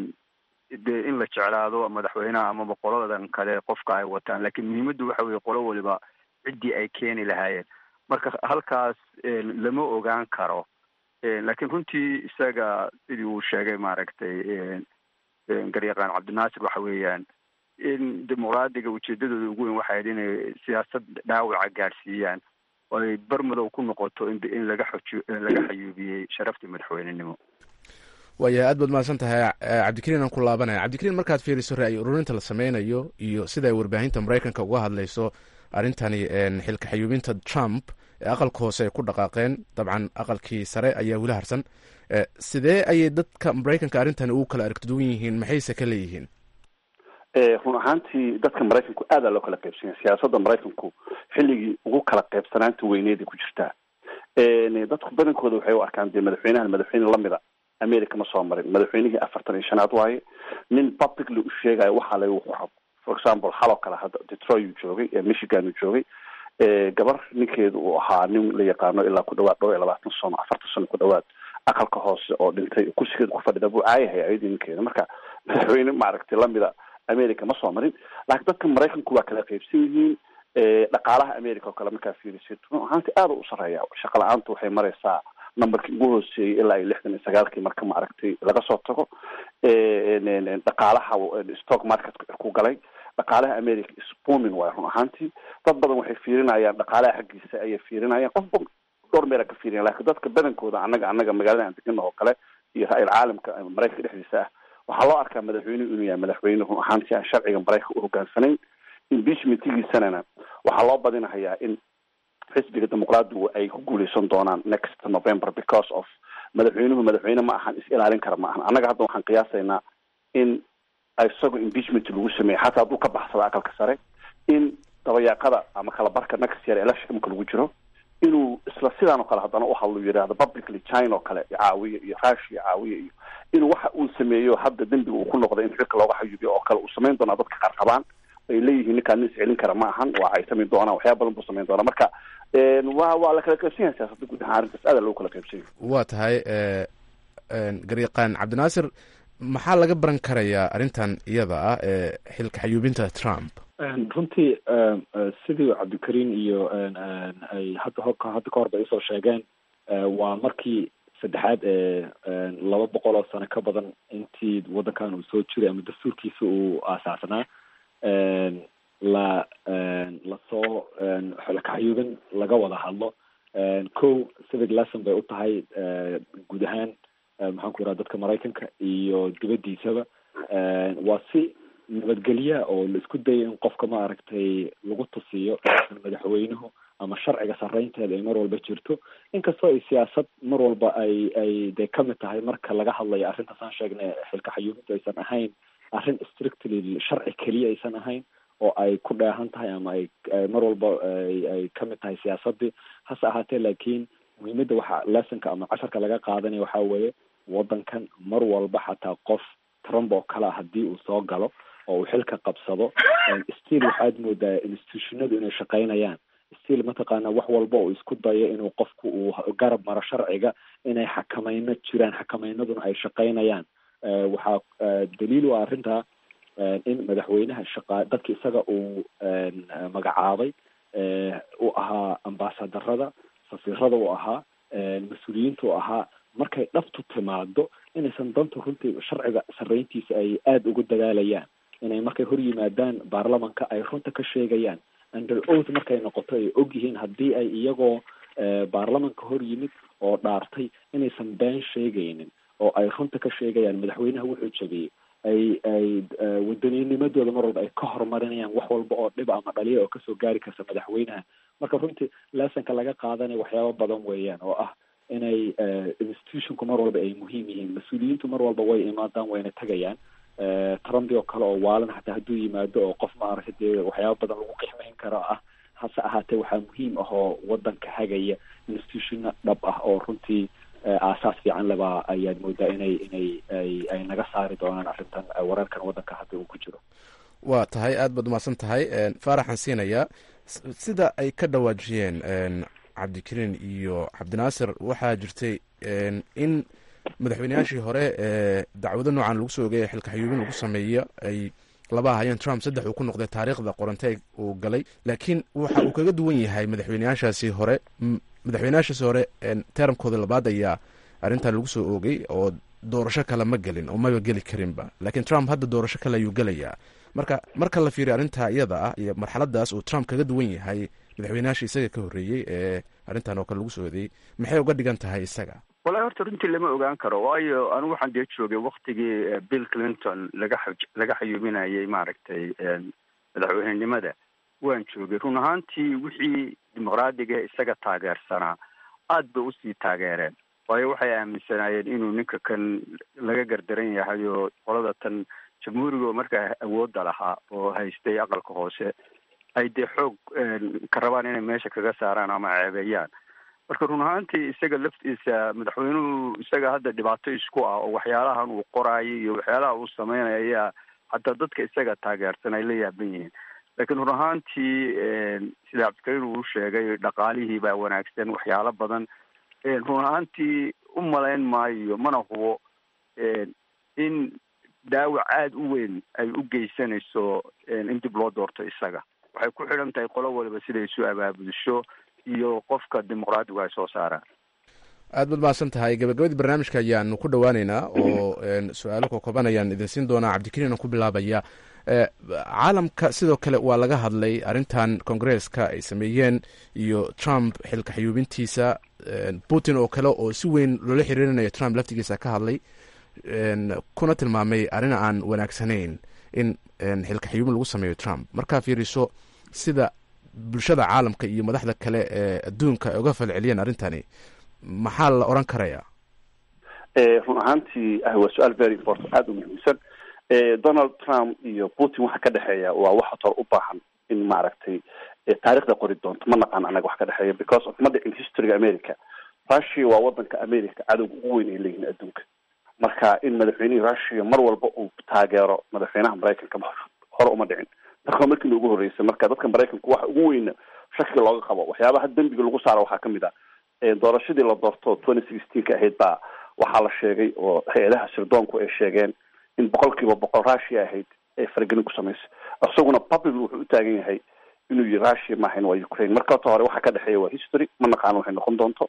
S5: dee in la jeclaado madaxweynaha amaba qoladan kale qofka ay wataan laakiin muhiimaddu waxa weye qolo waliba ciddii ay keeni lahaayeen marka halkaas lama ogaan karo laakiin runtii isaga sidii uu sheegay maaragtay garyaqaan cabdinaasir waxa weeyaan in dimuqraadiga ujeedadooda ugu weyn waxay inay siyaasad dhaawaca gaadhsiiyaan oo ay barmadow ku noqoto in in laga xoji laga xayuubiyey sharaftii madaxweynenimo
S7: waayahay aad baad mahadsan tahay cabdikariin aan ku laabanaya cabdikariin markaad fiiriso ra-y ururinta la sameynayo iyo sida ay warbaahinta maraykanka uga hadlayso arrintani xilka xayuubinta trump ee aqalka hoose ay ku dhaqaaqeen dabcan aqalkii sare ayaa weli harsan sidee ayay dadka maraykanka arrintani ugu kala aragtiduwan yihiin maxayse ka leeyihiin
S3: run ahaantii dadka maraykanku aada loo kala qaybsanya siyaasadda maraykanku xilligii ugu kala qaybsanaanta weyneeday ku jirtaa dadku badankooda waxay u arkaan dee madaxweynahan madaxweyne lamida america ma soo marin madaxweynihii afartan iyo shanaad waaye nin publicly u sheegayo waxaa la wuxuu rabo for example xaloo kale hadda detroit uu joogay michigan uu joogay gabar ninkeedu uu ahaa nin la yaqaano ilaa ku dhawaad dhowr iyo labaatan sano afartan sano ku dhawaad aqalka hoose oo dhintay kursigeeda ku fadhida buu caayahaya ayadii ninkeeda marka madaxweyne maaragtay lamida america ma soo marin laakiin dadka maraykanku waa kala qaybsan yihiin dhaqaalaha america oo kale markaa fiirisid run ahaanti aada u sareeya shaqa la-aantu waxay maraysaa numberkii ugu hooseeyey ilaa iyo lixdan iyo sagaalkii marka maaragtay laga soo tago dhaqaalaha stock marketka ku galay dhaqaalaha america spooming waay run ahaantii dad badan waxay fiirinayaan dhaqaalaha xaggiisa ayay fiirinayaan qofba dhowr meela ka fiiriyan lakin dadka badankooda annaga annaga magaalada aan degana oo kale iyo ra-il caalamka maraykanka dhexdiisa ah waxaa loo arkaa madaxweynuhu inuu yahay madaxweyne run ahaantii aan sharciga maraykanka u hogaansanayn impeachmentigiisanana waxaa loo badinahayaa in xisbiga dimuqraadigu ay ku guuleysan doonaan next november because of madaxweynuhu madaxweyne ma ahan is ilaalin kara ma ahan annaga hadda waxaan qiyaasaynaa in isagoo impeachment lagu sameeyey xataa hadduu ka baxsado aqalka sare in dabayaaqada ama kala barka next year election marka lagu jiro inuu isla sidaan oo kale haddana u hadlo yidhaahdo publicly china oo kale caawiya iyo russia caawiya iyo inuu waxa uu sameeyo hadda dembiga uu ku noqday in xilka looga xayuubiyo oo kale uu samayn doonaa dadka qaar qabaan ay leeyihiin ninkaan nin is celin kara ma ahan waa ay samayn doonaan waxyaa badan buu samayn doonaa marka wa waa la kala qaybsan yahay siyaasadda guud ahaan arrintaas aada loogu kala qaybsan yahay
S7: waa tahay garyaqaan cabdinaasir maxaa laga baran karayaa arrintan iyada ah ee xilka xayuubinta trump
S4: runtii sidii cabdikariin iyo ay hadda ho hadda ka hor bay usoo sheegeen waa markii saddexaad ee laba boqol oo sano ka badan intii waddankan uu soo jiray ama dastuurkiisa uu aasaasnaa la lasoo xolkaxayuubin laga wada hadlo ko civic lesson bay u tahay guud ahaan maxaan ku yidhaha dadka maraykanka iyo dibaddiisaba waa si nabadgelya oo la isku daya in qofka ma aragtay lagu tusiyo madaxweynuhu ama sharciga sarreynteeda ay mar walba jirto inkastoo ay siyaasad mar walba ay ay dee kamid tahay marka laga hadlayo arrintaas aan sheegnay xilka xayuubintu aysan ahayn arrin strictly sharci keliya aysan ahayn oo ay ku dheehan tahay ama ay mar walba ay kamid tahay siyaasadii hase ahaatee laakiin muhiimadda waxa lessonka ama casharka laga qaadanaya waxaa weeye waddankan mar walba xataa qof trump oo kale a haddii uu soo galo oo uu xilka qabsado still waxaad moodaa institutionadu inay shaqaynayaan still mataqaana wax walba oo isku dayo inuu qofku uu garab maro sharciga inay xakamayno jiraan xakamaynaduna ay shaqaynayaan waxaa daliil u ah arrintaa in madaxweynaha shaqa dadki isaga uu magacaabay u ahaa ambaasadarada safiirada u ahaa mas-uuliyiinta u ahaa markay dhabtu timaado inaysan danta runtii sharciga sarreyntiisa ay aada ugu dadaalayaan inay markay hor yimaadaan baarlamanka ay runta ka sheegayaan under oath markay noqoto ay og yihiin haddii ay iyagoo baarlamanka hor yimid oo dhaartay inaysan been sheegaynin oo ay runta ka sheegayaan madaxweynaha wuxuu jabiyey ay ay wadaniinimadooda mar walba ay ka horumarinayaan wax walba oo dhib ama dhaliya oo kasoo gaari karta madaxweynaha marka runtii lessonka laga qaadanaya waxyaabo badan weeyaan oo ah inay institutionku mar walba ay muhiim yihiin mas-uuliyiintu mar walba way imaadaan wayna tegayaan trumpi oo kale oo waalan xataa hadduu yimaado oo qof maaragtay dee waxyaaba badan lagu qixmayn karo ah hase ahaatee waxaa muhiim ah oo waddanka hagaya institutionna dhab ah oo runtii aasaas fiican leba ayaad moodaa inay inay ay ay naga saari doonaan arrintan wararkan waddanka hadda uu ku jiro
S7: waa tahay aad baad umahadsan tahay faaraxaan siinayaa sida ay ka dhawaajiyeen cabdikariin iyo cabdinaasir waxaa jirtay in madaxweyneyaashii hore ee dacwado noocan lagu soo ogay ee xilka xayuubin lagu sameeyo ay laba ahayeen trump saddex uu ku noqday taariikhda qorantay uu galay laakiin waxa uu kaga duwan yahay madaxweyneyaashaasi hore madaxweyneyaashaasi hore teramkooda labaad ayaa arrintan lagu soo oogay oo doorasho kale ma gelin oo maba geli karinba laakiin trump hadda doorasho kale ayuu gelayaa marka marka la fiiriyo arrintaa iyada ah iyo marxaladaas uu trump kaga duwan yahay madaxweynayaasha isaga ka horreeyey ee arrintan oo kale lagu soo eedeeyey maxay uga dhigan tahay isaga
S5: wallahi horta runtii lama ogaan karo waayo anigu waxaan dee joogay waktigii bill clinton laga laga xayuuminayay maaragtay madaxweynenimada waan joogay run ahaantii wixii dimuqraadiga isaga taageersanaa aad bay usii taageereen waayo waxay aaminsanaayeen inuu ninka kan laga gardaran yahay oo qolada tan jamhuuriga markaa awoodda lahaa oo haystay aqalka hoose ay dee xoog ka rabaan inay meesha kaga saaraan ama ceebeeyaan marka run ahaantii isaga laftiisa madaxweynuhu isaga hadda dhibaato isku ah oo waxyaalahan uu qoraayo iyo waxyaalaha uu sameynaya ayaa hataa dadka isaga taageersan ay la yaaban yihiin laakiin run ahaantii sida cabdikariir uu sheegay dhaqaalihii baa wanaagsan waxyaalo badan run ahaantii u malayn maayo mana hubo in daawac aada u weyn ay u geysanayso in dib loo doorto isaga waxay ku xidhan tahay qolo waliba siday isu abaabudisho iyo qofka dimuqraadigu ay soo saaraan
S7: aad baad mahadsan tahay gabagabadii barnaamijka ayaanu ku dhawaaneynaa oo su-aalo kokooban ayaan idin siin doonaa cabdikariin aan ku bilaabaya caalamka sidoo kale waa laga hadlay arrintan kongareeska ay sameeyeen iyo trump xilka xayuubintiisa putin oo kale oo si weyn loola xiriirinayo trump laftigiisa ka hadlay kuna tilmaamay arrin aan wanaagsanayn in xilka xayuubin lagu sameeyo trump markaa fiiriso sida bulshada caalamka iyo madaxda kale ee adduunka ay uga falceliyeen arrintani maxaa la oran karaya
S3: run ahaantii waa su-aal very important aada u muhiimsan donald trump iyo putin waxa ka dhexeeya waa wax hor u baahan in maaragtay taarikhda qori doonto ma naqaan anaga wax ka dhexeeya because of ma dhicin historyga america russia waa wadanka america cadowga ugu weyn ay leeyihiin adduunka marka in madaxweynihii russia mar walba uu taageero madaxweynaha maraykanka hore uma dhicin marka markiina ugu horreysay marka dadka maraykanku waxa ugu weyna shakiga looga qabo waxyaabaha dembiga lagu saaro waxaa kamid ah doorashadii la doorto twenty sixteenka ahayd baa waxaa la sheegay oo hay-adaha sirdoonku ay sheegeen in boqol kiiba boqol russia ahayd ay faragelin ku samaysay isaguna public wuxuu u taagan yahay inuu yihi russia maahayn waa ukraine marka horta hore waxa ka dhexeeya waa history ma naqaano waxay noqon doonto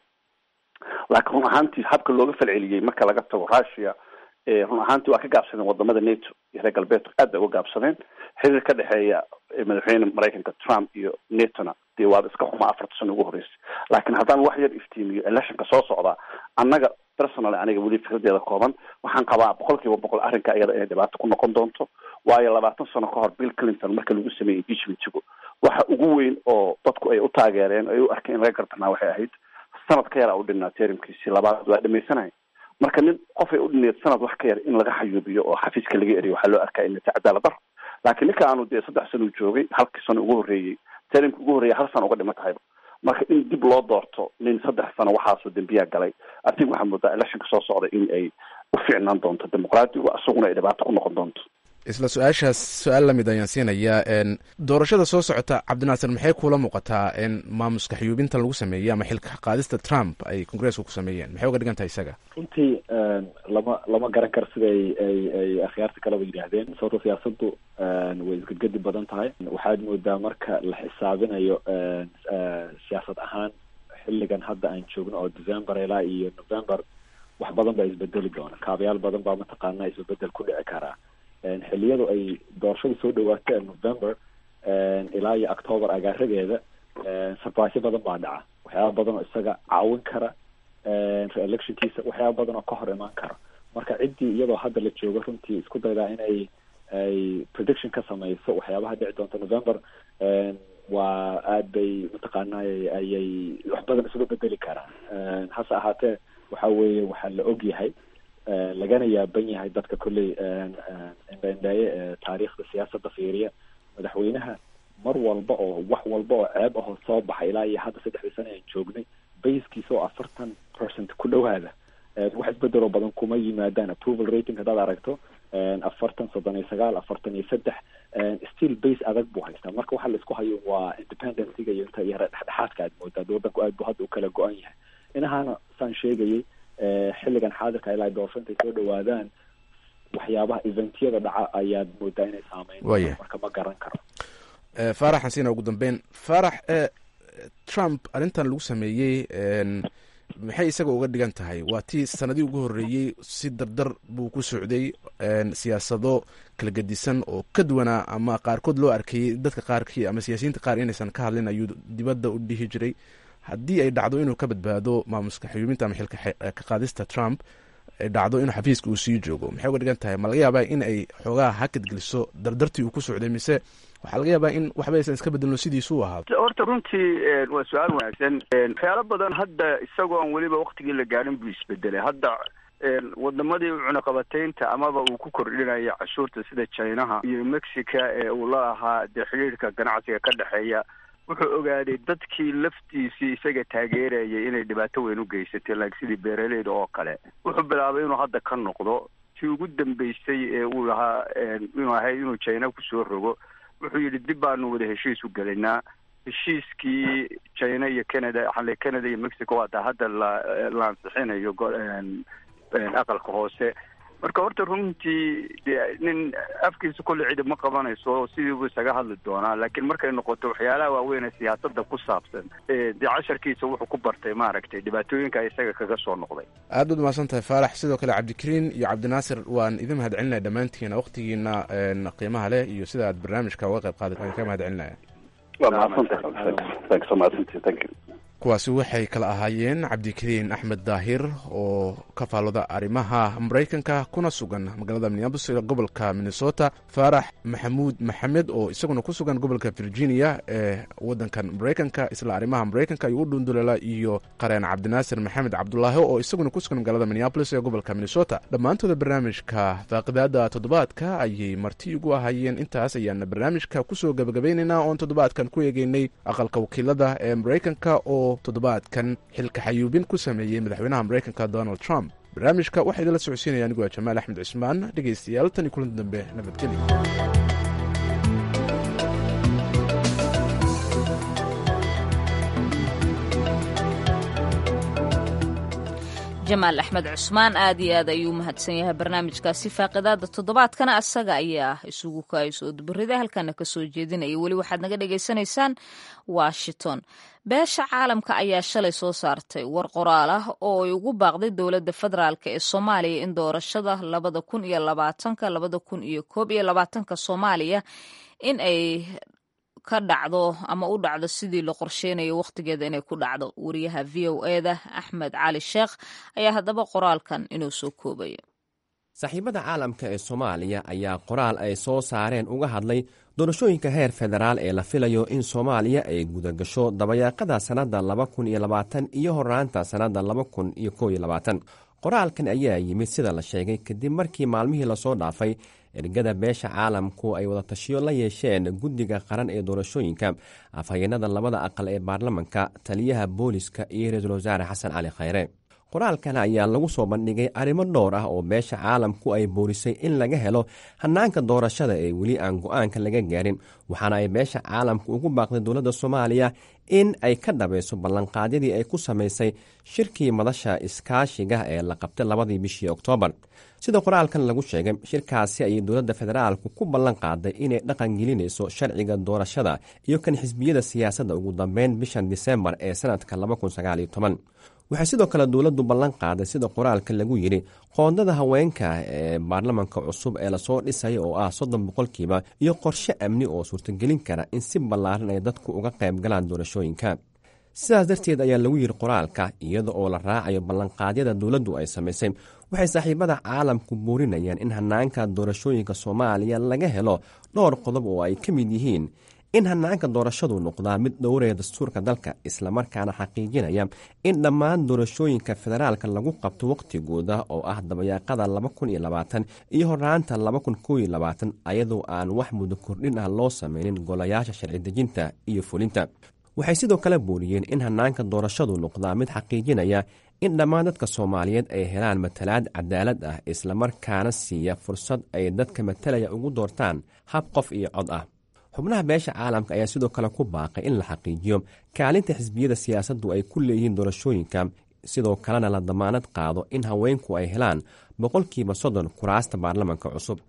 S3: laakiin run ahaantii habka looga falceliyey marka laga tago russia run ahaantii waa ka gaabsadeen wadamada nato iyo reer galbeedku aad bay uga gaabsadeen xiriir ka dhexeeya madaxweyne maraykanka trump iyo natona dee waaba iska xumaa afarta sano ugu horreysay laakiin haddaan wax yar iftiimiyo electionka soo socdaa annaga personally aniga weli fikradeeda kooban waxaan qabaa boqol kiiba boqol arrinka iyada inay dhibaato ku noqon doonto waayo labaatan sano ka hor bill clinton marka lagu sameeyey impeachmentigu waxa ugu weyn oo dadku ay u taageereen ay u arkeen in laga gardanaa waxay ahayd sanad ka yar a u dhinaa terimkiisii labaad waa dhamaysanaya marka nin qofay u dhineed sanad wax ka yar in laga xayuubiyo oo xafiiska laga eriyo waxaa loo arkaa inay tahay cadaalad daro laakiin ninka aanu dee saddex sano u joogay halkii sano ugu horreeyey terimka ugu horreeyay hal sano uga dhima tahayba marka in dib loo doorto nin saddex sano waxaasoo dembiyaa galay adig waxaa moodaa electionka soo socda in ay u fiicnaan doonto dimuqraadigu isaguna ay dhibaato ku noqon doonto
S7: isla su-aashaas su-aal lamid ayaan siinayaa doorashada soo socota cabdinaasir maxay kuula muuqataa in maamuska xayuubintan lagu sameeyey ama xilka qaadista trump ay congresska ku sameeyeen maxay uga dhigan tahay isaga
S4: runtii lama lama garan karo sida ay ay ay akhyaarta kaleba yidhaahdeen sababto siyaasaddu way isgedgedi badan tahay waxaad moodaa marka la xisaabinayo siyaasad ahaan xilligan hadda aan joogno oo december ilaa iyo november wax badan baa isbedeli doona kaabayaal badan baa mataqaana isbedel ku dhici karaa xiliyadu ay doorashadu soo dhawaato november ilaa iyo october agaaradeeda surprise badan baa dhaca waxyaaba badan oo isaga caawin kara re-electionkiisa waxyaaba badan oo ka hor imaan kara marka ciddii iyadoo hadda la joogo runtii isku daydaa inay ay prediction ka samayso waxyaabaha dhici doonta november waa aad bay mataqaanay ayay wax badan isuga bedeli karaan hase ahaatee waxa weeye waxaa la og yahay lagana yaaban yahay dadka kolley indhaindhaaye ee taariikhda siyaasadda fiiriya madaxweynaha mar walba oo wax walba oo ceeb ahoo soo baxay ilaa iyo hadda saddexdii sano aan joognay baskiisa oo afartan percent ku dhowaada wax isbedeloo badan kuma yimaadaan approval rating haddaad aragto afartan soddon iyo sagaal afartan iyo saddex still base adag buu haystaa marka waxa la isku hayo waa independencyga iyo inta yara dhexdhexaadka aad moodaa wadanku aad bu hadda u kala go-an yahay inahaana saan sheegayay xilligan xaadirka ilaa doorasho intay soo dhawaadaan waxyaabaha eventyada dhaca ayaad moodaa inay saameyn marka ma garan karo
S7: faarax xasiina ugu dambeyn faarax trump arrintan lagu sameeyey maxay isaga uga dhigan tahay waa tii sanadii ugu horreeyey si dardar buu ku socday siyaasado kala gedisan oo ka duwanaa ama qaarkood loo arkayey dadka qaarkii ama siyaasiyiinta qaar inaysan ka hadlin ayuu dibadda u dhihi jiray haddii ay dhacdo inuu ka badbaado maamuska xuyuubinta ama xilka ka qaadista trump ay dhacdo inuu xafiiska uu sii joogo maxay uga dhigan tahay ma laga yaabaa in ay xoogaha hakad geliso dardartii uu ku socday mise waxaa laga yaabaa in waxba aysan iska bedelno sidiisu u ahaado
S5: horta runtii waa su-aal wanaagsan waxyaalo badan hadda isagoo aan weliba waktigii la gaadhin buu isbedelay hadda wadamadii cunaqabataynta amaba uu ku kordhinayo cashuurta sida chinaha iyo mexica ee uu la ahaa dee xidhiirka ganacsiga ka dhexeeya wuxuu ogaaday dadkii laftiisii isaga taageerayay inay dhibaato weyn u geysatay like sidii beeraleyda oo kale wuxuu bilaabay inuu hadda ka noqdo tii ugu dambeysay ee uu lahaa inuu ahayd inuu china kusoo rogo wuxuu yidhi dib baanu wada heshiis u gelinaa heshiiskii china iyo canada xale canada iyo mexico waataa hadda la la ansixinayo aqalka hoose marka horta runtii de nin afkiisa kulle cidi ma qabanayso sidiibuu isaga hadli doonaa laakiin markay noqoto waxyaalaha waaweyn ee siyaasada ku saabsan dee casharkiisa wuxuu ku bartay maaragtay dhibaatooyinka isaga kaga soo noqday
S7: aad baad umahadsan tahay faalax sidoo kale cabdikariin iyo cabdinaasir waan idin mahad celinaya dhammaantiina waktigiina qiimaha leh iyo sida aad barnaamijka uga qayb qaada waan ka mahad celinaya kuwaasi waxay kala ahaayeen cabdikariin axmed daahir oo ka faallooda arrimaha maraykanka kuna sugan magaalada minneabolis ee gobolka minnesota faarax maxamuud maxamed oo isaguna ku sugan gobolka virginia ee wadankan maraykanka isla arrimaha maraykanka ayuu u dhunduleela iyo qareen cabdinaasir maxamed cabdulaahi oo isaguna ku sugan magaalada minneabolis ee gobolka minnesota dhammaantooda barnaamijka faaqidaada toddobaadka ayay marti ugu ahaayeen intaas ayaana barnaamijka kusoo gabagabaynaynaa oon toddobaadkan ku eegeynay aqalka wakiilada ee maraykanka oo toddobaadkan xilka xayuubin ku sameeyey madaxweynaha maraykanka donald trump barnaamijka waxaa idinla socodsiinaya anigu waa jamaal axmed cismaan dhegaystayaal tan iyo kulan dambe nabadgelyo
S2: jamaal axmed cusmaan aad iyo aad ayuu mahadsan yahay barnaamijkaasi faaqidaada toddobaadkana asaga ayaa isugu kaayso dubarida halkana kasoo jeedinaya weli waxaad naga dhagaysanaysaan washington beesha caalamka ayaa shalay soo saartay war qoraal ah oo ay ugu baaqday dowladda federaalk ee soomaaliya in doorashada labada kun iyo labaatanka labada kun iyo koob iyo labaatanka soomaaliya in ay ka dhacdo ama u dhacdo sidii la qorsheynayo wakhtigeeda inay ku dhacdo wariyaha v o eda axmed cali sheekh ayaa haddaba qoraalkan inuu soo koobayo
S12: saaxiibada caalamka ee soomaaliya ayaa qoraal ay soo saareen uga hadlay doorashooyinka heer federaal ee la filayo in soomaaliya ay gudagasho dabayaaqada sannadda laba kun iyo labaatan iyo horraanta sannadda laba kun iyo kow iyo labaatan qoraalkan ayaa yimid sida la sheegay kadib markii maalmihii lasoo dhaafay ergada beesha caalamku ay wadatashiyo la yeesheen guddiga qaran ee doorashooyinka afhayeenada labada aqal ee baarlamanka taliyaha booliska iyo ra-iisul wasaare xasan cali khayre qoraalkan ayaa lagu soo bandhigay arrimo dhowr ah oo beesha caalamku ay boorisay in laga helo hannaanka doorashada ee weli aan go-aanka laga gaarin waxaana ay beesha caalamku ugu baaqday dowladda soomaaliya in ay ka dhabayso ballanqaadyadii ay ku samaysay shirkii madasha iskaashiga ee la qabtay labadii bishii oktoobar sida qoraalkan lagu sheegay shirkaasi ayay dowladda federaalku ku ballan qaaday inay dhaqan gelinayso sharciga doorashada iyo kan xisbiyada siyaasadda ugu dambeyn bishan disembar ee sanadka waxay sidoo kale dowladdu ballan qaaday sida qoraalka lagu yidhi qoondada haweenka ee baarlamanka cusub ee lasoo dhisaya oo ah soddon boqolkiiba iyo qorshe amni oo suurtagelin kara in si ballaaran ay dadku uga qayb galaan doorashooyinka sidaas darteed ayaa lagu yidhi qoraalka iyada oo la raacayo ballanqaadyada dowladdu ay samaysay waxay saaxiibada caalamku buurinayaan in hannaanka doorashooyinka soomaaliya laga helo dhowr qodob oo ay ka mid yihiin in hannaanka doorashadu noqdaa mid dhowraya dastuurka dalka islamarkaana xaqiijinaya in dhammaan doorashooyinka federaalka lagu qabto wakhtigooda oo ah dabayaaqada laba kun iyo labaatan iyo horraanta laba kun kow iyo labaatan ayadoo aan wax muddo kordhin ah loo sameynin golayaasha sharci dejinta iyo fulinta waxay sidoo kale buuriyeen in hannaanka doorashadu noqdaa mid xaqiijinaya in dhammaan dadka soomaaliyeed ay helaan matalaad cadaalad ah islamarkaana siiya fursad ay dadka matalaya ugu doortaan hab qof iyo cod ah xubnaha beesha caalamka ayaa sidoo kale ku baaqay in la xaqiijiyo kaalinta xisbiyada siyaasaddu ay ku leeyihiin doorashooyinka sidoo kalena la damaanad qaado in haweenku ay helaan boqolkiiba soddon kuraasta baarlamanka cusub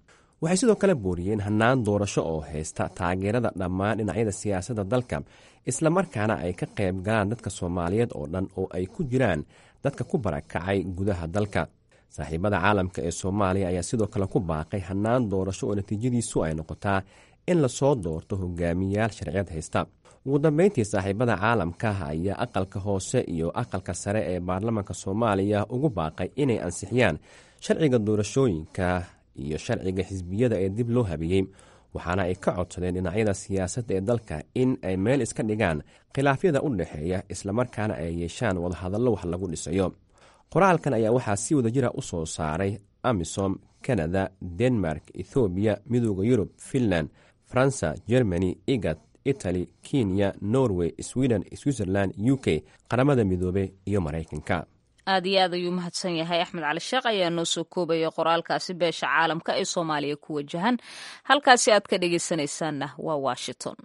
S12: waxay sidoo kale booriyeen hannaan doorasho oo haysta taageerada dhammaan dhinacyada siyaasadda dalka islamarkaana ay ka qayb galaan dadka soomaaliyeed oo dhan oo ay ku jiraan dadka ku barakacay gudaha dalka saaxiibada caalamka ee soomaaliya ayaa sidoo kale ku baaqay hannaan doorasho oo natiijadiisu ay noqotaa in lasoo doorto hogaamiyayaal sharciyad haysta ugu dambeyntii saaxiibada caalamka ayaa aqalka hoose iyo aqalka sare ee baarlamaanka soomaaliya ugu baaqay inay ansixiyaan sharciga doorashooyinka iyo sharciga xisbiyada ee dib loo habeeyey waxaana ay ka codsadeen dhinacyada siyaasadda ee dalka in ay meel iska dhigaan khilaafyada u dhexeeya islamarkaana ay yeeshaan wadahadallo wax lagu dhisayo qoraalkan ayaa waxaa si wada jira u soo saaray amisom kanada denmark ethoobiya midooda yurub finland faransa germany igad italy kenya norway sweden switzerland u k qaramada midoobe iyo maraykanka
S2: aad iyo aad ayuu mahadsan yahay axmed cali sheekh ayaa noo soo koobaya qoraalkaasi beesha caalamka ee soomaaliya ku wajahan halkaasi aad ka dhegaysanaysaanna waa washington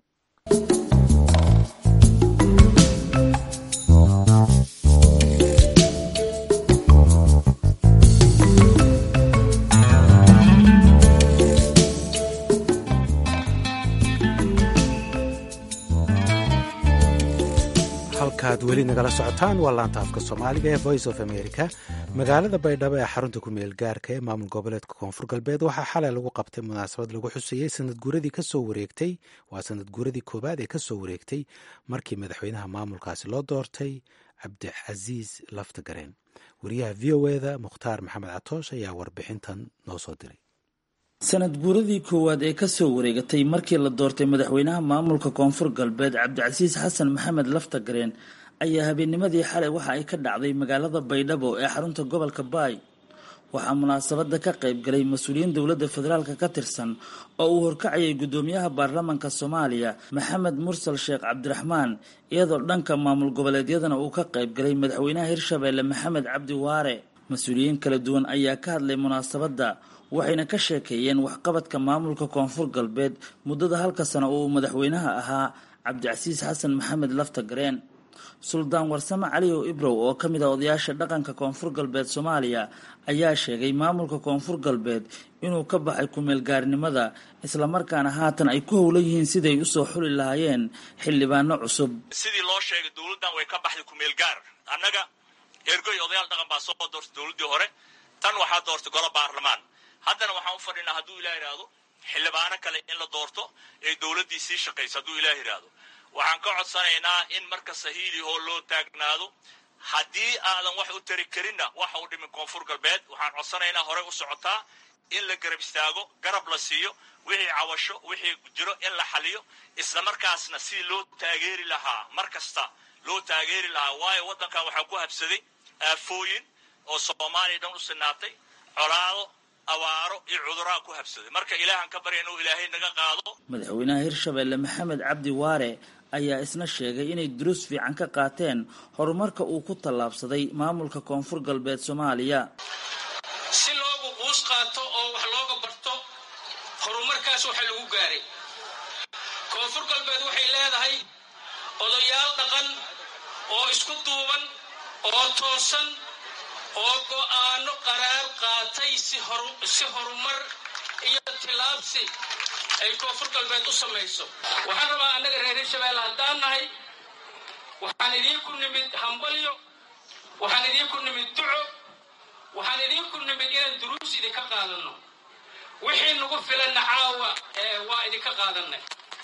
S1: halkaad weli nagala socotaan waa laanta afka soomaaliga ee voice of america magaalada baydhabo ee xarunta ku meel gaarka ee maamul goboleedka koonfur galbeed waxaa xalay lagu qabtay munaasabad lagu xusayey sanad guuradii kasoo wareegtay waa sanad guuradii koowaad ee kasoo wareegtay markii madaxweynaha maamulkaasi loo doortay cabdicasiis laftagareen wariyaha v o eda mukhtaar maxamed catoosh ayaa warbixintan noo soo diray
S13: sanad guuradii koowaad ee kasoo wareegatay markii la doortay madaxweynaha maamulka koonfur galbeed cabdicasiis xasan maxamed laftagareen ayaa habeennimadii xalay waxa ay ka dhacday magaalada baydhabo ee xarunta gobolka baay waxaa munaasabada ka qayb galay mas-uuliyiin dowladda federaalk ka tirsan oo uu horkacayay guddoomiyaha baarlamaanka soomaaliya maxamed mursal sheekh cabdiraxmaan iyadoo dhanka maamul goboleedyadana uu ka qayb galay madaxweynaha hirshabeelle maxamed cabdi waare mas-uuliyiin kala duwan ayaa ka hadlay munaasabadda waxayna ka sheekeeyeen waxqabadka maamulka koonfur galbeed muddada halka sano oo uu madaxweynaha ahaa cabdicasiis xasan maxamed laftagareen suldaan warsame caliyow ibrow oo ka mid ah odayaasha dhaqanka koonfur galbeed soomaaliya ayaa sheegay maamulka koonfur galbeed inuu ka baxay kumeelgaarnimada islamarkaana haatan ay ku howlan yihiin siday usoo xuli lahaayeen xildhibaano cusub
S14: sidii loo sheegay dowladdan way ka baxday kumeelgaar annaga ergoy odayaal dhaqan baa soo doortay dowladdii hore tan waxaa doortay golo baarlamaan haddana waxaan u fadhinaa hadduu ilah yidhaahdo xildhibaano kale in la doorto ee dowladdii sii shaqayso hadduu ilah yidhaahdo waxaan ka codsanaynaa in marka sahiili oo loo taagnaado haddii aadan wax u tari karinna waxa u dhimin koonfur galbeed waxaan codsanaynaa horey u socotaa in la garab istaago garab la siiyo wixii cawasho wixii jiro in la xaliyo islamarkaasna si loo taageeri lahaa mar kasta loo taageeri lahaa waayo waddankan waxaa ku habsaday aafooyin oo soomaaliya dhan u sinaatay colaado abaaro iyo cuduraa ku habsaday marka ilaahan ka barya inuu ilaahay naga qaado
S13: madaxweynaha hirshabeelle maxamed cabdi waare ayaa isna sheegay inay duruus fiican ka qaateen horumarka uu ku tallaabsaday maamulka koonfur galbeed soomaaliya
S15: si loogu quus qaato oo wax looga barto horumarkaas waxa lagu gaaray koonfur galbeed waxay leedahay odayaal dhaqan oo isku duuban oo toosan oo go'aano qaraar qaatay si horumar iyo tilaabsi ay koonfur galbeed u samayso waxaan rabaa annaga reer hirshabeelle haddaan nahay waxaan idiinku nimid hambalyo waxaan idiinku nimid duco waxaan idiinku nimid inaan duruus idinka qaadanno wixii nagu filanna caawa waa idinka qaadanay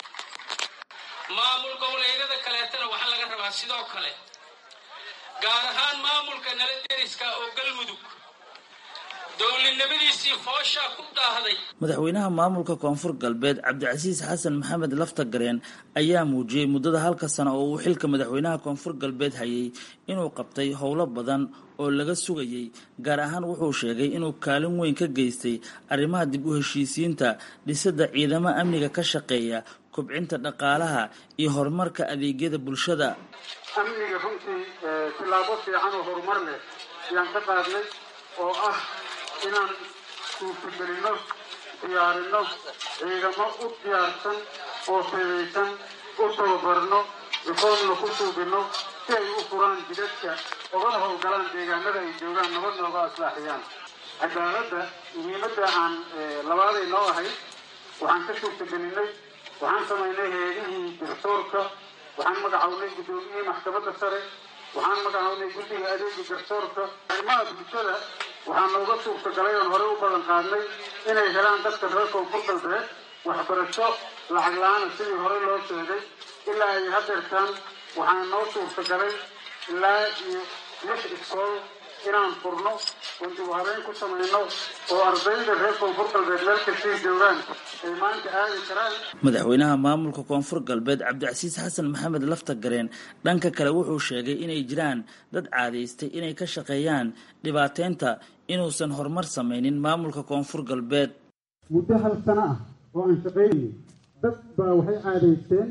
S15: maamul goboleedyada kaleetana waxaa laga rabaa sidoo kale gaar ahaan maamulka nala deriska oo galmudug dowladnimadiisii fooshaa ku daahday
S13: madaxweynaha maamulka koonfur galbeed cabdicasiis xasan maxamed laftagareen ayaa muujiyey muddada halka sano oo uu xilka madaxweynaha koonfur galbeed hayay inuu qabtay howlo badan oo laga sugayey gaar ahaan wuxuu sheegay inuu kaalin weyn ka geystay arrimaha dib u heshiisiinta dhisidda ciidamo amniga ka shaqeeya kobcinta dhaqaalaha iyo horumarka adeegyada bulshada
S16: amniga runtii tilaabo fiican oo horumar leh ayaan ka qaadnay oo ah inaan suurtagelinno diyaarinno ciidamo u diyaarsan oo fidaysan u tababarno rikoodna ku suubinno si ay u furaan jidadka ogana howlgalaan deegaanada ay joogaan nabad nooga aslaaxiyaan cadaaladda muhiimadda aan labaaday noo ahayd waxaan ka suurtagelinay waxaan samaynay heedihii garsoorka waxaan magacawnay guddoomiyihii maxkamadda sare waxaan magacawnay guddiga adeega garsoorka arrimaha bulshada waxaa nooga suurtagalay oon horey u badan qaadnay inay helaan dadka reer koonfur galbeed waxbarasho lacag la-aana sidii hore loo sheegay ilaa ay hadeertaan waxaa noo suurtagalay ilaa iyo lix iskool inaan furno oo dib u habeyn ku samayno oo ardayda reer koonfur galbeed meel kastay joogaan ay maanta aadi karaan
S13: madaxweynaha maamulka koonfur galbeed cabdicasiis xasan maxamed lafta gareen dhanka kale wuxuu sheegay inay jiraan dad caadaystay inay ka shaqeeyaan dhibaateynta inuusan horumar samaynin maamulka koonfur galbeed
S16: muddo hal sano ah oo aan shaqaynayay dad baa waxay caadaysteen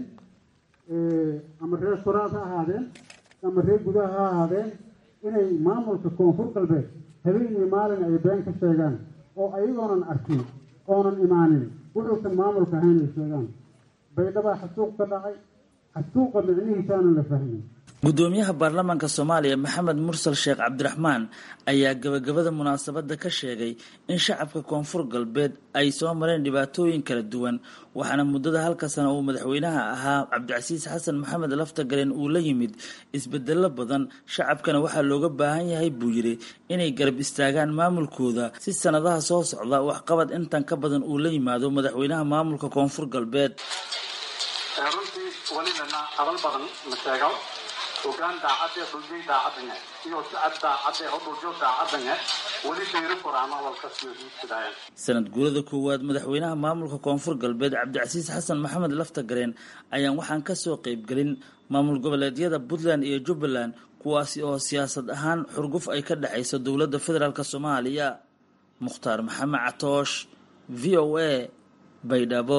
S16: ama reer suraad ha ahaadeen ama reer gudaha ha ahaadeen inay maamulka koonfur galbeed habeen iyo maalin ay been ka sheegaan oo ayagoonan arkin oonan imaanin wuxuusan maamulka ahayn ay sheegaan baydhabaa xasuuq ka dhacay xasuuqa micnihiisaanan la fahmin
S13: gudoomiyaha baarlamaanka soomaaliya maxamed mursal sheekh cabdiraxmaan ayaa gabagabada munaasabadda ka sheegay in shacabka koonfur galbeed ay soo mareen dhibaatooyin kala duwan waxaana muddada halka sana uu madaxweynaha ahaa cabdicasiis xasan maxamed laftagareen uu la yimid isbedelo badan shacabkana waxaa looga baahan yahay buu yidhi inay garab istaagaan maamulkooda si sanadaha soo socda waxqabad intan ka badan uu la yimaado madaxweynaha maamulka koonfur galbeed
S16: runtii welibana hadal badan ma sheego hogaan daacadee dhuljay daacadanga iyo sicad daacadee hodhuljo daacadanga weli dayro koraama walkasiyo hiisidaayan
S13: sanad guurada koowaad madaxweynaha maamulka koonfur galbeed cabdicasiis xasan maxamed laftagareen ayaan waxaan kasoo qeybgelin maamul goboleedyada puntland iyo jubbaland kuwaasi oo siyaasad ahaan xurguf ay ka dhexayso dowladda federaalk soomaaliya mukhtaar maxamed catoosh v o a baydhabo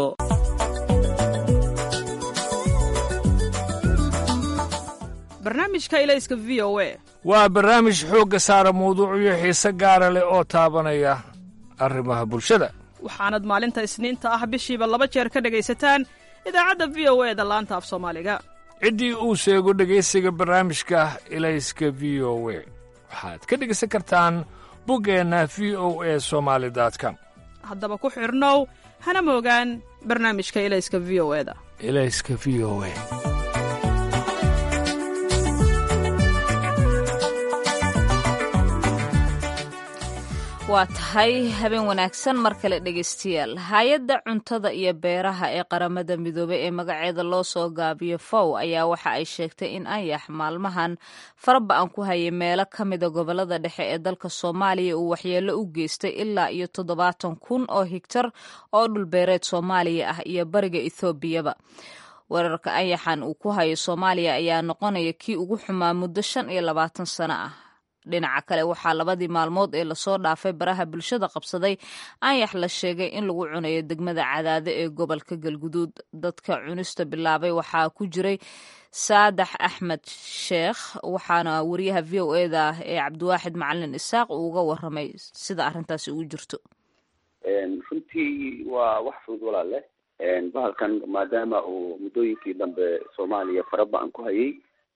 S17: barnaamijka ilayska v o a
S18: waa barnaamij xoogga saara mawduucyo xiise gaara leh oo taabanaya arrimaha bulshada
S17: waxaanad maalinta isniinta ah bishiiba laba jeer ka dhegaysataan idaacadda v o e da laanta af soomaaliga
S18: ciddii uu sheego dhegaysiga barnaamijka ilayska v o we waxaad ka dhegaysan kartaan buggeenna v o e somaali com
S17: haddaba ku xidhnow hana moogaan barnaamijka ilayska v o eda
S18: ilayska v o e
S2: waa tahay habeen wanaagsan mar kale dhegaystayaal hay-adda cuntada iyo beeraha ee qaramada midoobey ee magaceeda loo soo gaabiyo fow ayaa waxa ay sheegtay in ayax maalmahan faraba-an ku hayay meelo ka mida gobolada dhexe ee dalka soomaaliya uu waxyeello u geystay ilaa iyo toddobaatan kun oo higtar oo dhulbeereed soomaaliya ah iyo bariga ethoobiaba weerarka ayaxan uu ku hayo soomaaliya ayaa noqonaya kii ugu xumaa muddo shan iyo labaatan sano ah dhinaca kale waxaa labadii maalmood ee lasoo dhaafay baraha bulshada qabsaday ayax la sheegay in lagu cunayo degmada cadaado ee gobolka galguduud dadka cunista bilaabay waxaa ku jiray saadax axmed sheekh waxaana wariyaha v o eda ee cabdiwaaxid macalin isaaq uu uga waramay sida arrintaasi ugu jirto
S6: runtii waa wax fudud walaale bahalkan maadaama uu muddooyinkii dambe soomaaliya faraba-an ku hayay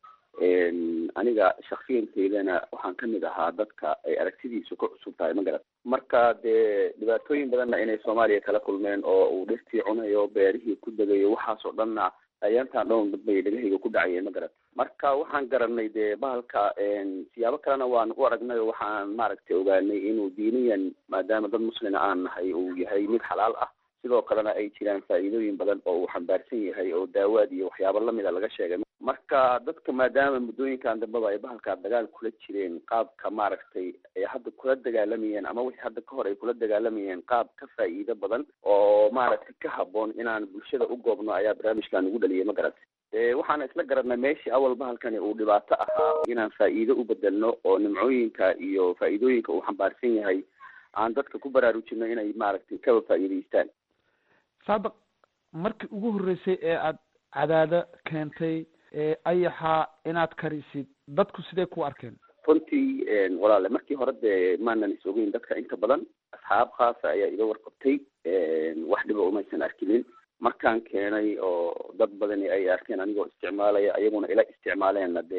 S6: aniga shaksiyanteydana waxaan kamid ahaa dadka ay aragtidiisu ka cusub tahay magarat marka dee dhibaatooyin badanna inay soomaaliya kala kulmeen oo uu dhirtii cunayo beerihii ku degayo waxaas oo dhanna ayaantaan dhown bay dhegahayga ku dhacayeen magarat marka waxaan garanay dee bahalka siyaabo kalena waan u aragnay oo waxaan maaragtay ogaanay inuu diiniyan maadaama dad muslina aan nahay uu yahay mid xalaal ah sidoo kalena ay jiraan faa'iidooyin badan oo uu xambaarsan yahay oo daawaad iyo waxyaabo lamida laga sheegay marka dadka maadaama muddooyinkan dambeba ay bahalkaa dagaal kula jireen qaabka maaragtay ay hadda kula dagaalamayeen ama wixii hadda ka hor ay kula dagaalamayeen qaab ka faa'iido badan oo maaragtay ka habboon inaan bulshada u goobno ayaa barnaamijkan ugu dhaliyay ma garatay waxaana isla garanay meeshii awal bahalkani uu dhibaato ahaa inaan faa'iido u bedelno oo nimcooyinka iyo faa'iidooyinka uu xambaarsan yahay aan dadka ku baraarujino inay maaragtay kaba faa'iidaystaan
S19: saadaq markii ugu horreysay ee aad cadaado keentay ayaxa inaad karisid dadku sidee ku arkeen
S6: runtii walaale markii hore dee maanan is ogeyn dadka inta badan asxaab khaasa ayaa iga warqabtay wax dhiba umaysan arkinin markaan keenay oo dad badani ay arkeen anigoo isticmaalaya ayaguna ila isticmaaleenna dee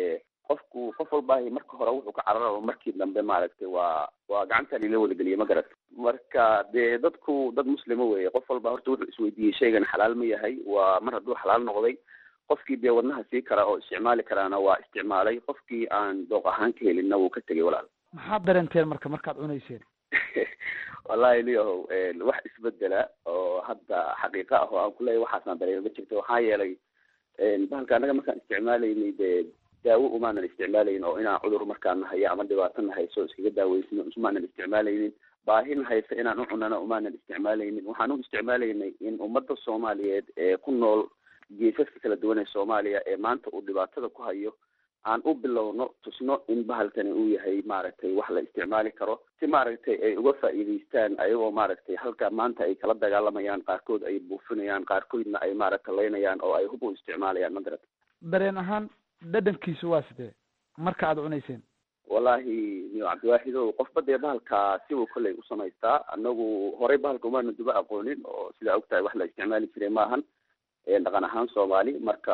S6: qofku qof walbaahi marka hore wuxuu ka cararaba markii dambe maaragtay waa waa gacantan ila wadageliyay ma garat marka dee dadku dad muslima weeye qof walba horta wuxuu isweydiiyey shaygan xalaal ma yahay waa mar hadduu xalaal noqday qofkii dee wadnaha sii kara oo isticmaali karaana waa isticmaalay qofkii aan dooq ahaan ka helinna wuu ka tegay walaal
S19: maxaad dareenteen marka markaad cunayseen
S6: wallahi liyahow wax isbedela oo hadda xaqiiqa ah oo aan kuleeyahy waxaasaan dareema ma jirto waxaa yeelay bahalka annaga markaan isticmaalaynay dee daawo umaanan isticmaalayn oo inaan cudur markaan nahayo ama dhibaato nahayso iskaga daaweysno umaanan isticmaalaynin baahin haysa inaan u cunana umaanan isticmaalaynin waxaan u isticmaalaynay in ummadda soomaaliyeed ee ku nool geesaska kala duwan ee soomaaliya ee maanta uu dhibaatada ku hayo aan u bilowno tusno in bahalkani uu yahay maaragtay wax la isticmaali karo si maaragtay ay uga faa'iidaystaan ayagoo maaragtay halka maanta ay kala dagaalamayaan qaarkood ay buufinayaan qaarkoodna ay maaragta laynayaan oo ay hub u isticmaalayaan ma garata
S19: dareen ahaan dhadhankiisu waa sidee marka aad cunayseen
S6: wallahi niyo cabdiwaaxidow qofba dee bahalka sibu kolley u samaystaa anagu horey bahalka umaana duba aqoonin oo sidaa ogtahay wax la isticmaali jiray maahan dhaqan ahaan soomaali marka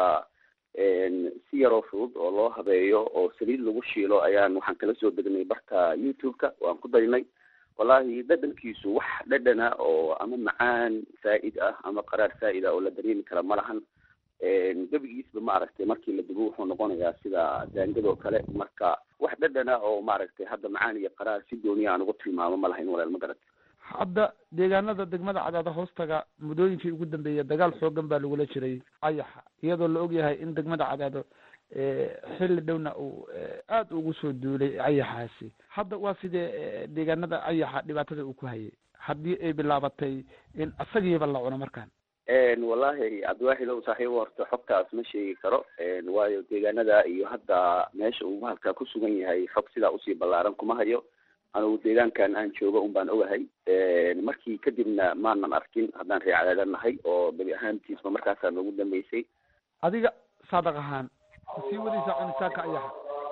S6: si yaroo fudud oo loo habeeyo oo saliid lagu shiilo ayaan waxaan kala soo degnay barka youtube-ka waan ku darinay wallahi dhadhankiisu wax dhadhana oo ama macaan saa'id ah ama qaraar saa'id ah oo la dareemi kara ma lahan gebigiisba maaragtay markii la dubo wuxuu noqonayaa sida daangadoo kale marka wax dhadhana oo maaragtay hadda macaan iyo qaraar si dooniya aan ugu tilmaamo ma lahayn walaal ma garat
S19: hadda deegaanada degmada cadaada hoostaga muddooyinkii ugu dambeeyay dagaal xoogan baa lagula jiray ayaxa iyadoo la ogyahay in degmada cadaado xilli dhowna uu aada ugu soo duulay ayaxaasi hadda waa sidee deegaanada ayaxa dhibaatada uu ku hayay haddii ay bilaabatay in asagiiba la cuno markaan
S6: wallahi cabdiwaaxidow saaxiibo horta xogtaas ma sheegi karo waayo deegaanada iyo hadda meesha uu bahalka ku sugan yahay xog sidaa usii ballaaran kuma hayo anugu deegaankan aan joogo un baan ogahay markii kadibna maanan arkin haddaan ree cadaada nahay oo gebi ahaantiisba markaasaa noogu dambeysay
S19: adiga saadaq ahaan ma sii wadaysaa cunitaanka ayaxa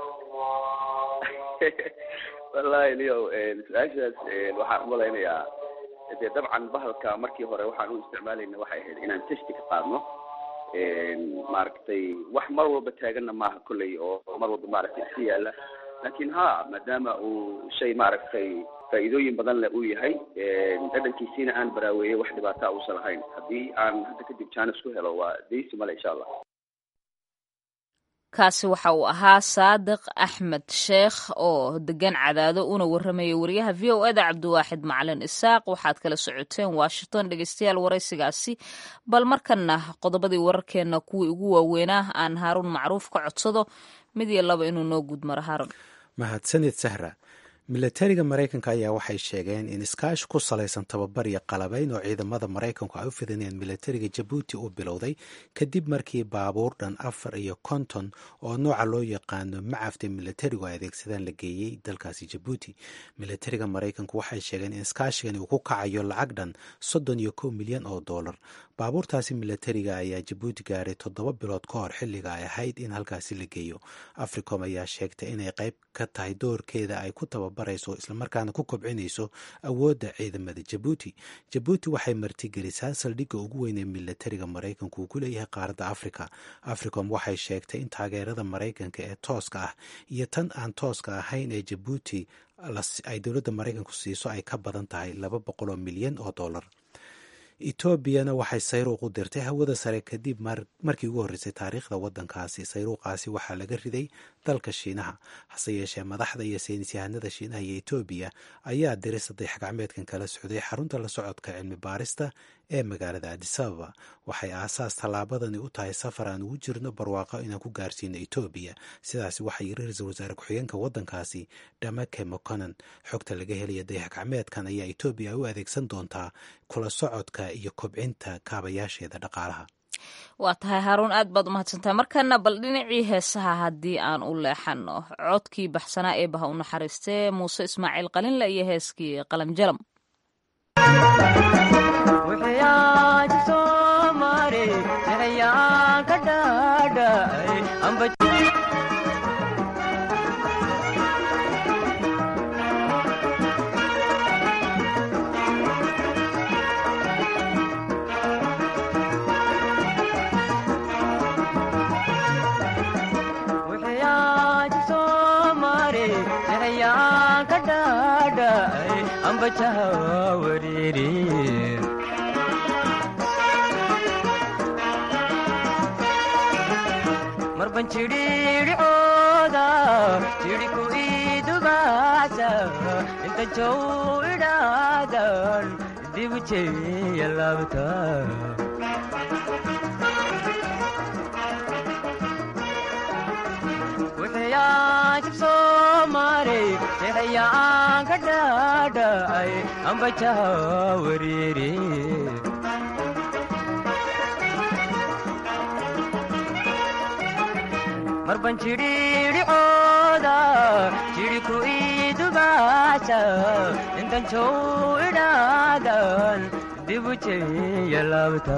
S6: wallahi liyow su-aashaas waxaan umalaynayaa dee dabcan bahalka markii hore waxaan u isticmaalayna waxay ahayd inaan testi ka qaadno maaragtay wax mar walba taaganna maaha kolley oo mar walba maaragtay iska yaala lakin ha maadaama uu shay maaragtay faa'iidooyin badan leh uu yahay dhadhankiisiina aan baraaweeyey wax dhibaataa uusan lahayn haddii aan hadda kadib jaanis ku helo waa daysi male insha allah
S2: kaasi waxa uu ahaa saadiq axmed sheekh oo degan cadaado una warramaya wariyaha v o eda cabdiwaaxid macalin isaaq waxaad kala socoteen washington dhegeystayaal waraysigaasi bal markana qodobadii wararkeena kuwii ugu waaweynaa aan haaruun macruuf ka codsado mid iyo laba inuu noo guud maro haaruun
S1: mahadsanid sahra milatariga maraykanka ayaa waxay sheegeen in iskaashi ku salaysan tababar iyo qalabayn oo ciidamada maraykanku ay u fidinayaan milatariga jabuuti uu bilowday kadib markii baabuur dhan afar iyo konton oo nooca loo yaqaano macafta milatarigu ay adeegsadaan la geeyey dalkaasi jabuuti milatariga maraykanku waxay sheegeen in iskaashigani uu ku kacayo lacag dhan soddon iyo kow milyan oo dollar baabuurtaasi milatariga ayaa jabuuti gaaray toddoba bilood ka hor xilliga ay ahayd in halkaasi la geeyo africom ayaa sheegtay inay qayb ka tahay doorkeeda ay ku tababarayso islamarkaana ku kobcinayso awoodda ciidamada jabuuti jabuuti waxay martigelisaa saldhigga ugu weyn ee milatariga maraykanku uu ku leeyahay qaaradda africa africom waxay sheegtay in taageerada maraykanka ee tooska ah iyo tan aan tooska ahayn ee jabuuti ay dowladda maraykanku siiso ay ka badan tahay laba boqol oo milyan oo dollar etoobiyana waxay sayruuq u dirtay hawada sare kadib markii ugu horreysay taariikhda waddankaasi sayruuqaasi waxaa laga riday dalka shiinaha hase yeeshee madaxda iyo saynisyahanada shiinaha iyo etoobiya ayaa diray saddex gacmeedkan kala socday xarunta la socodka cilmi baarista ee magaalada adisababa waxay aasaas tallaabadani u tahay safar aan ugu jirno barwaaqo inaan ku gaarsiino etoobiya sidaasi waxaa yiri ra-iisul wasaare ku-xigeenka waddankaasi dhamake moconan xogta laga helaya dayax gacmeedkan ayaa etoobiya u adeegsan doontaa kula socodka iyo kobcinta kaabayaasheeda dhaqaalaha
S2: waa tahay haaruun aad baad umahadsantahay markana bal dhinacii heesaha haddii aan u leexano codkii baxsanaa ee baha u naxariistee muuse ismaaciil qalinle iyo heeskii qalam jalam
S20: ambajaha wariiri marban jidhiidhicooda jidhi ku idubaasa inta jow idhaadan dibu jeeya laabta wixiyaan soomaarey jeexayaan ka dhaadhacay ambajaha wariiri marban jidhiidhicooda jidhi ku idubaasa intan jow idhaadan dibu jeeya laabta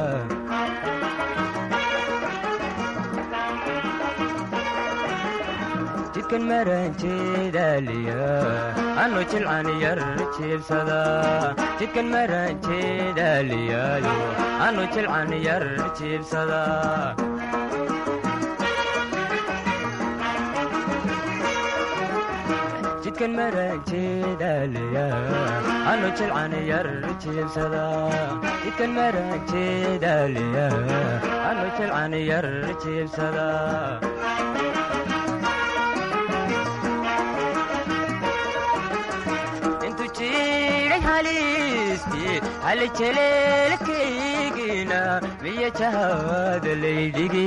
S20: jidkan maranjeedaaliya anu jilcan yar jiibsada jidkan maranjeedaaliyaayo anu jilcan yar jiibsada jidkan maranjeedaaliya anu jilcan yar jiibsada jidkan maranjeedaaliya anu jilcan yar jiibsada halijeleelkaygina miya jahaada laydhigi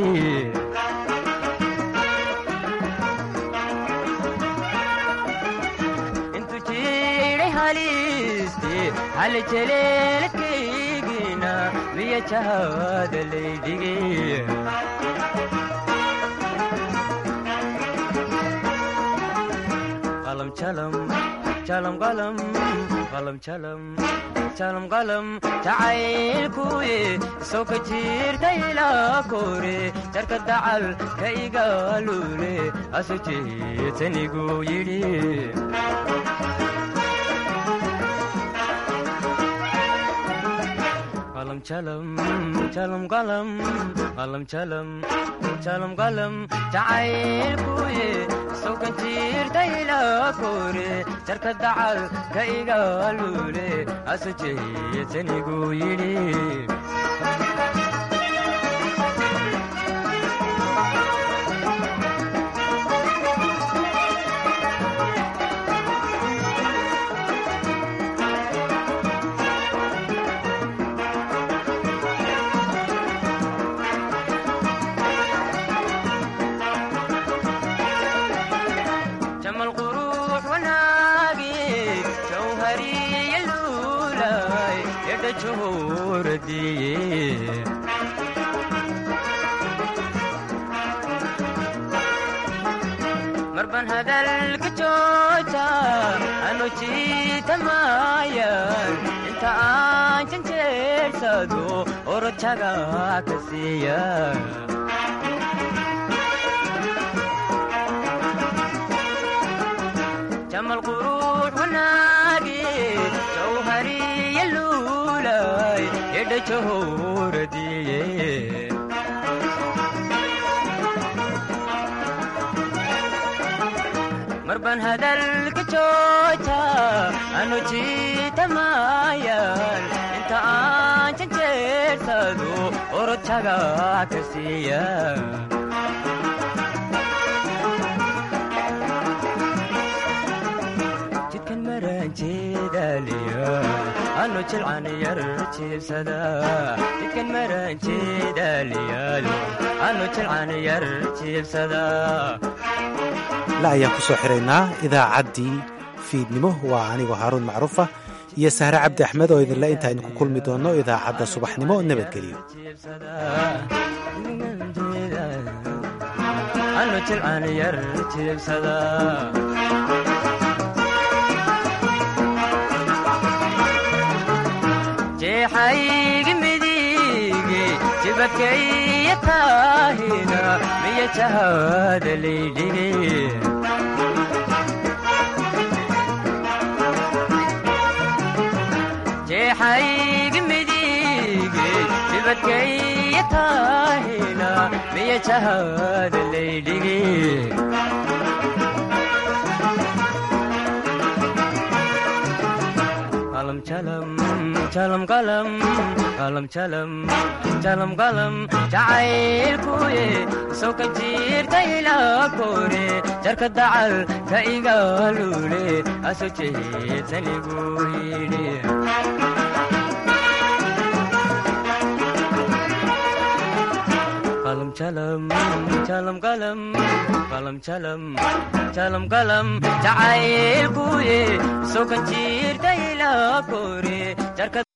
S20: intu jiidhay haliiste halijeleelkaygina miya jahaada laydhigi qalam jalam jalam qalam qalam jalam jalam qalam jacaylkuye soo ka jirta ilaa kore jarka dacal ka igaalule asu jeetanigu yidhi qalam jalam jalam qalam qalam jalam jalam qalam jacaylkuye soo ka jirta ilaa kore jarka dacal ka igaalule asu jeetanigu yidhi jamal quruux wanaagi jawhariya luulay edha juhuradiye marban hadalka jooja anu jiitamayan inta aan janjeersado orojaga ka siiya jamal quruux wanaagi jawhariya luulay edha jahuradiye marban hadalka jooja anu jiitamayan inta aan janjeersado orojaga ka siiya jidkan maranjeedaaliya anu jilcan yar jiibsada jidkan maranjeedaaliyaalo anu jilcan yar jiibsada
S1: la ayaan ku soo xiraynaa idaacaddii fiidnimo waa anigoo haaruun macruufa iyo sahre cabdi axmed oo idinle intaaynu ku kulmi doonno idaacadda subaxnimo nabadgelyo
S20: anu jilcan yar jiibsada jeexaygi midige jibakaya taahina miya jahaada laydhigi jeexaygi midige jibakaya taahina miya jahaada laydhigi jalam jalam qalam qalam jalam jalam qalam jacaylkuye soo ka jiirta ilaa kore jarka dacal ka igaalule aso jeedsanigu yidhi qalam jalam jalam qalam qalam jalam jalam qalam jacaylkuye soo ka jiirta ilaa kore jarka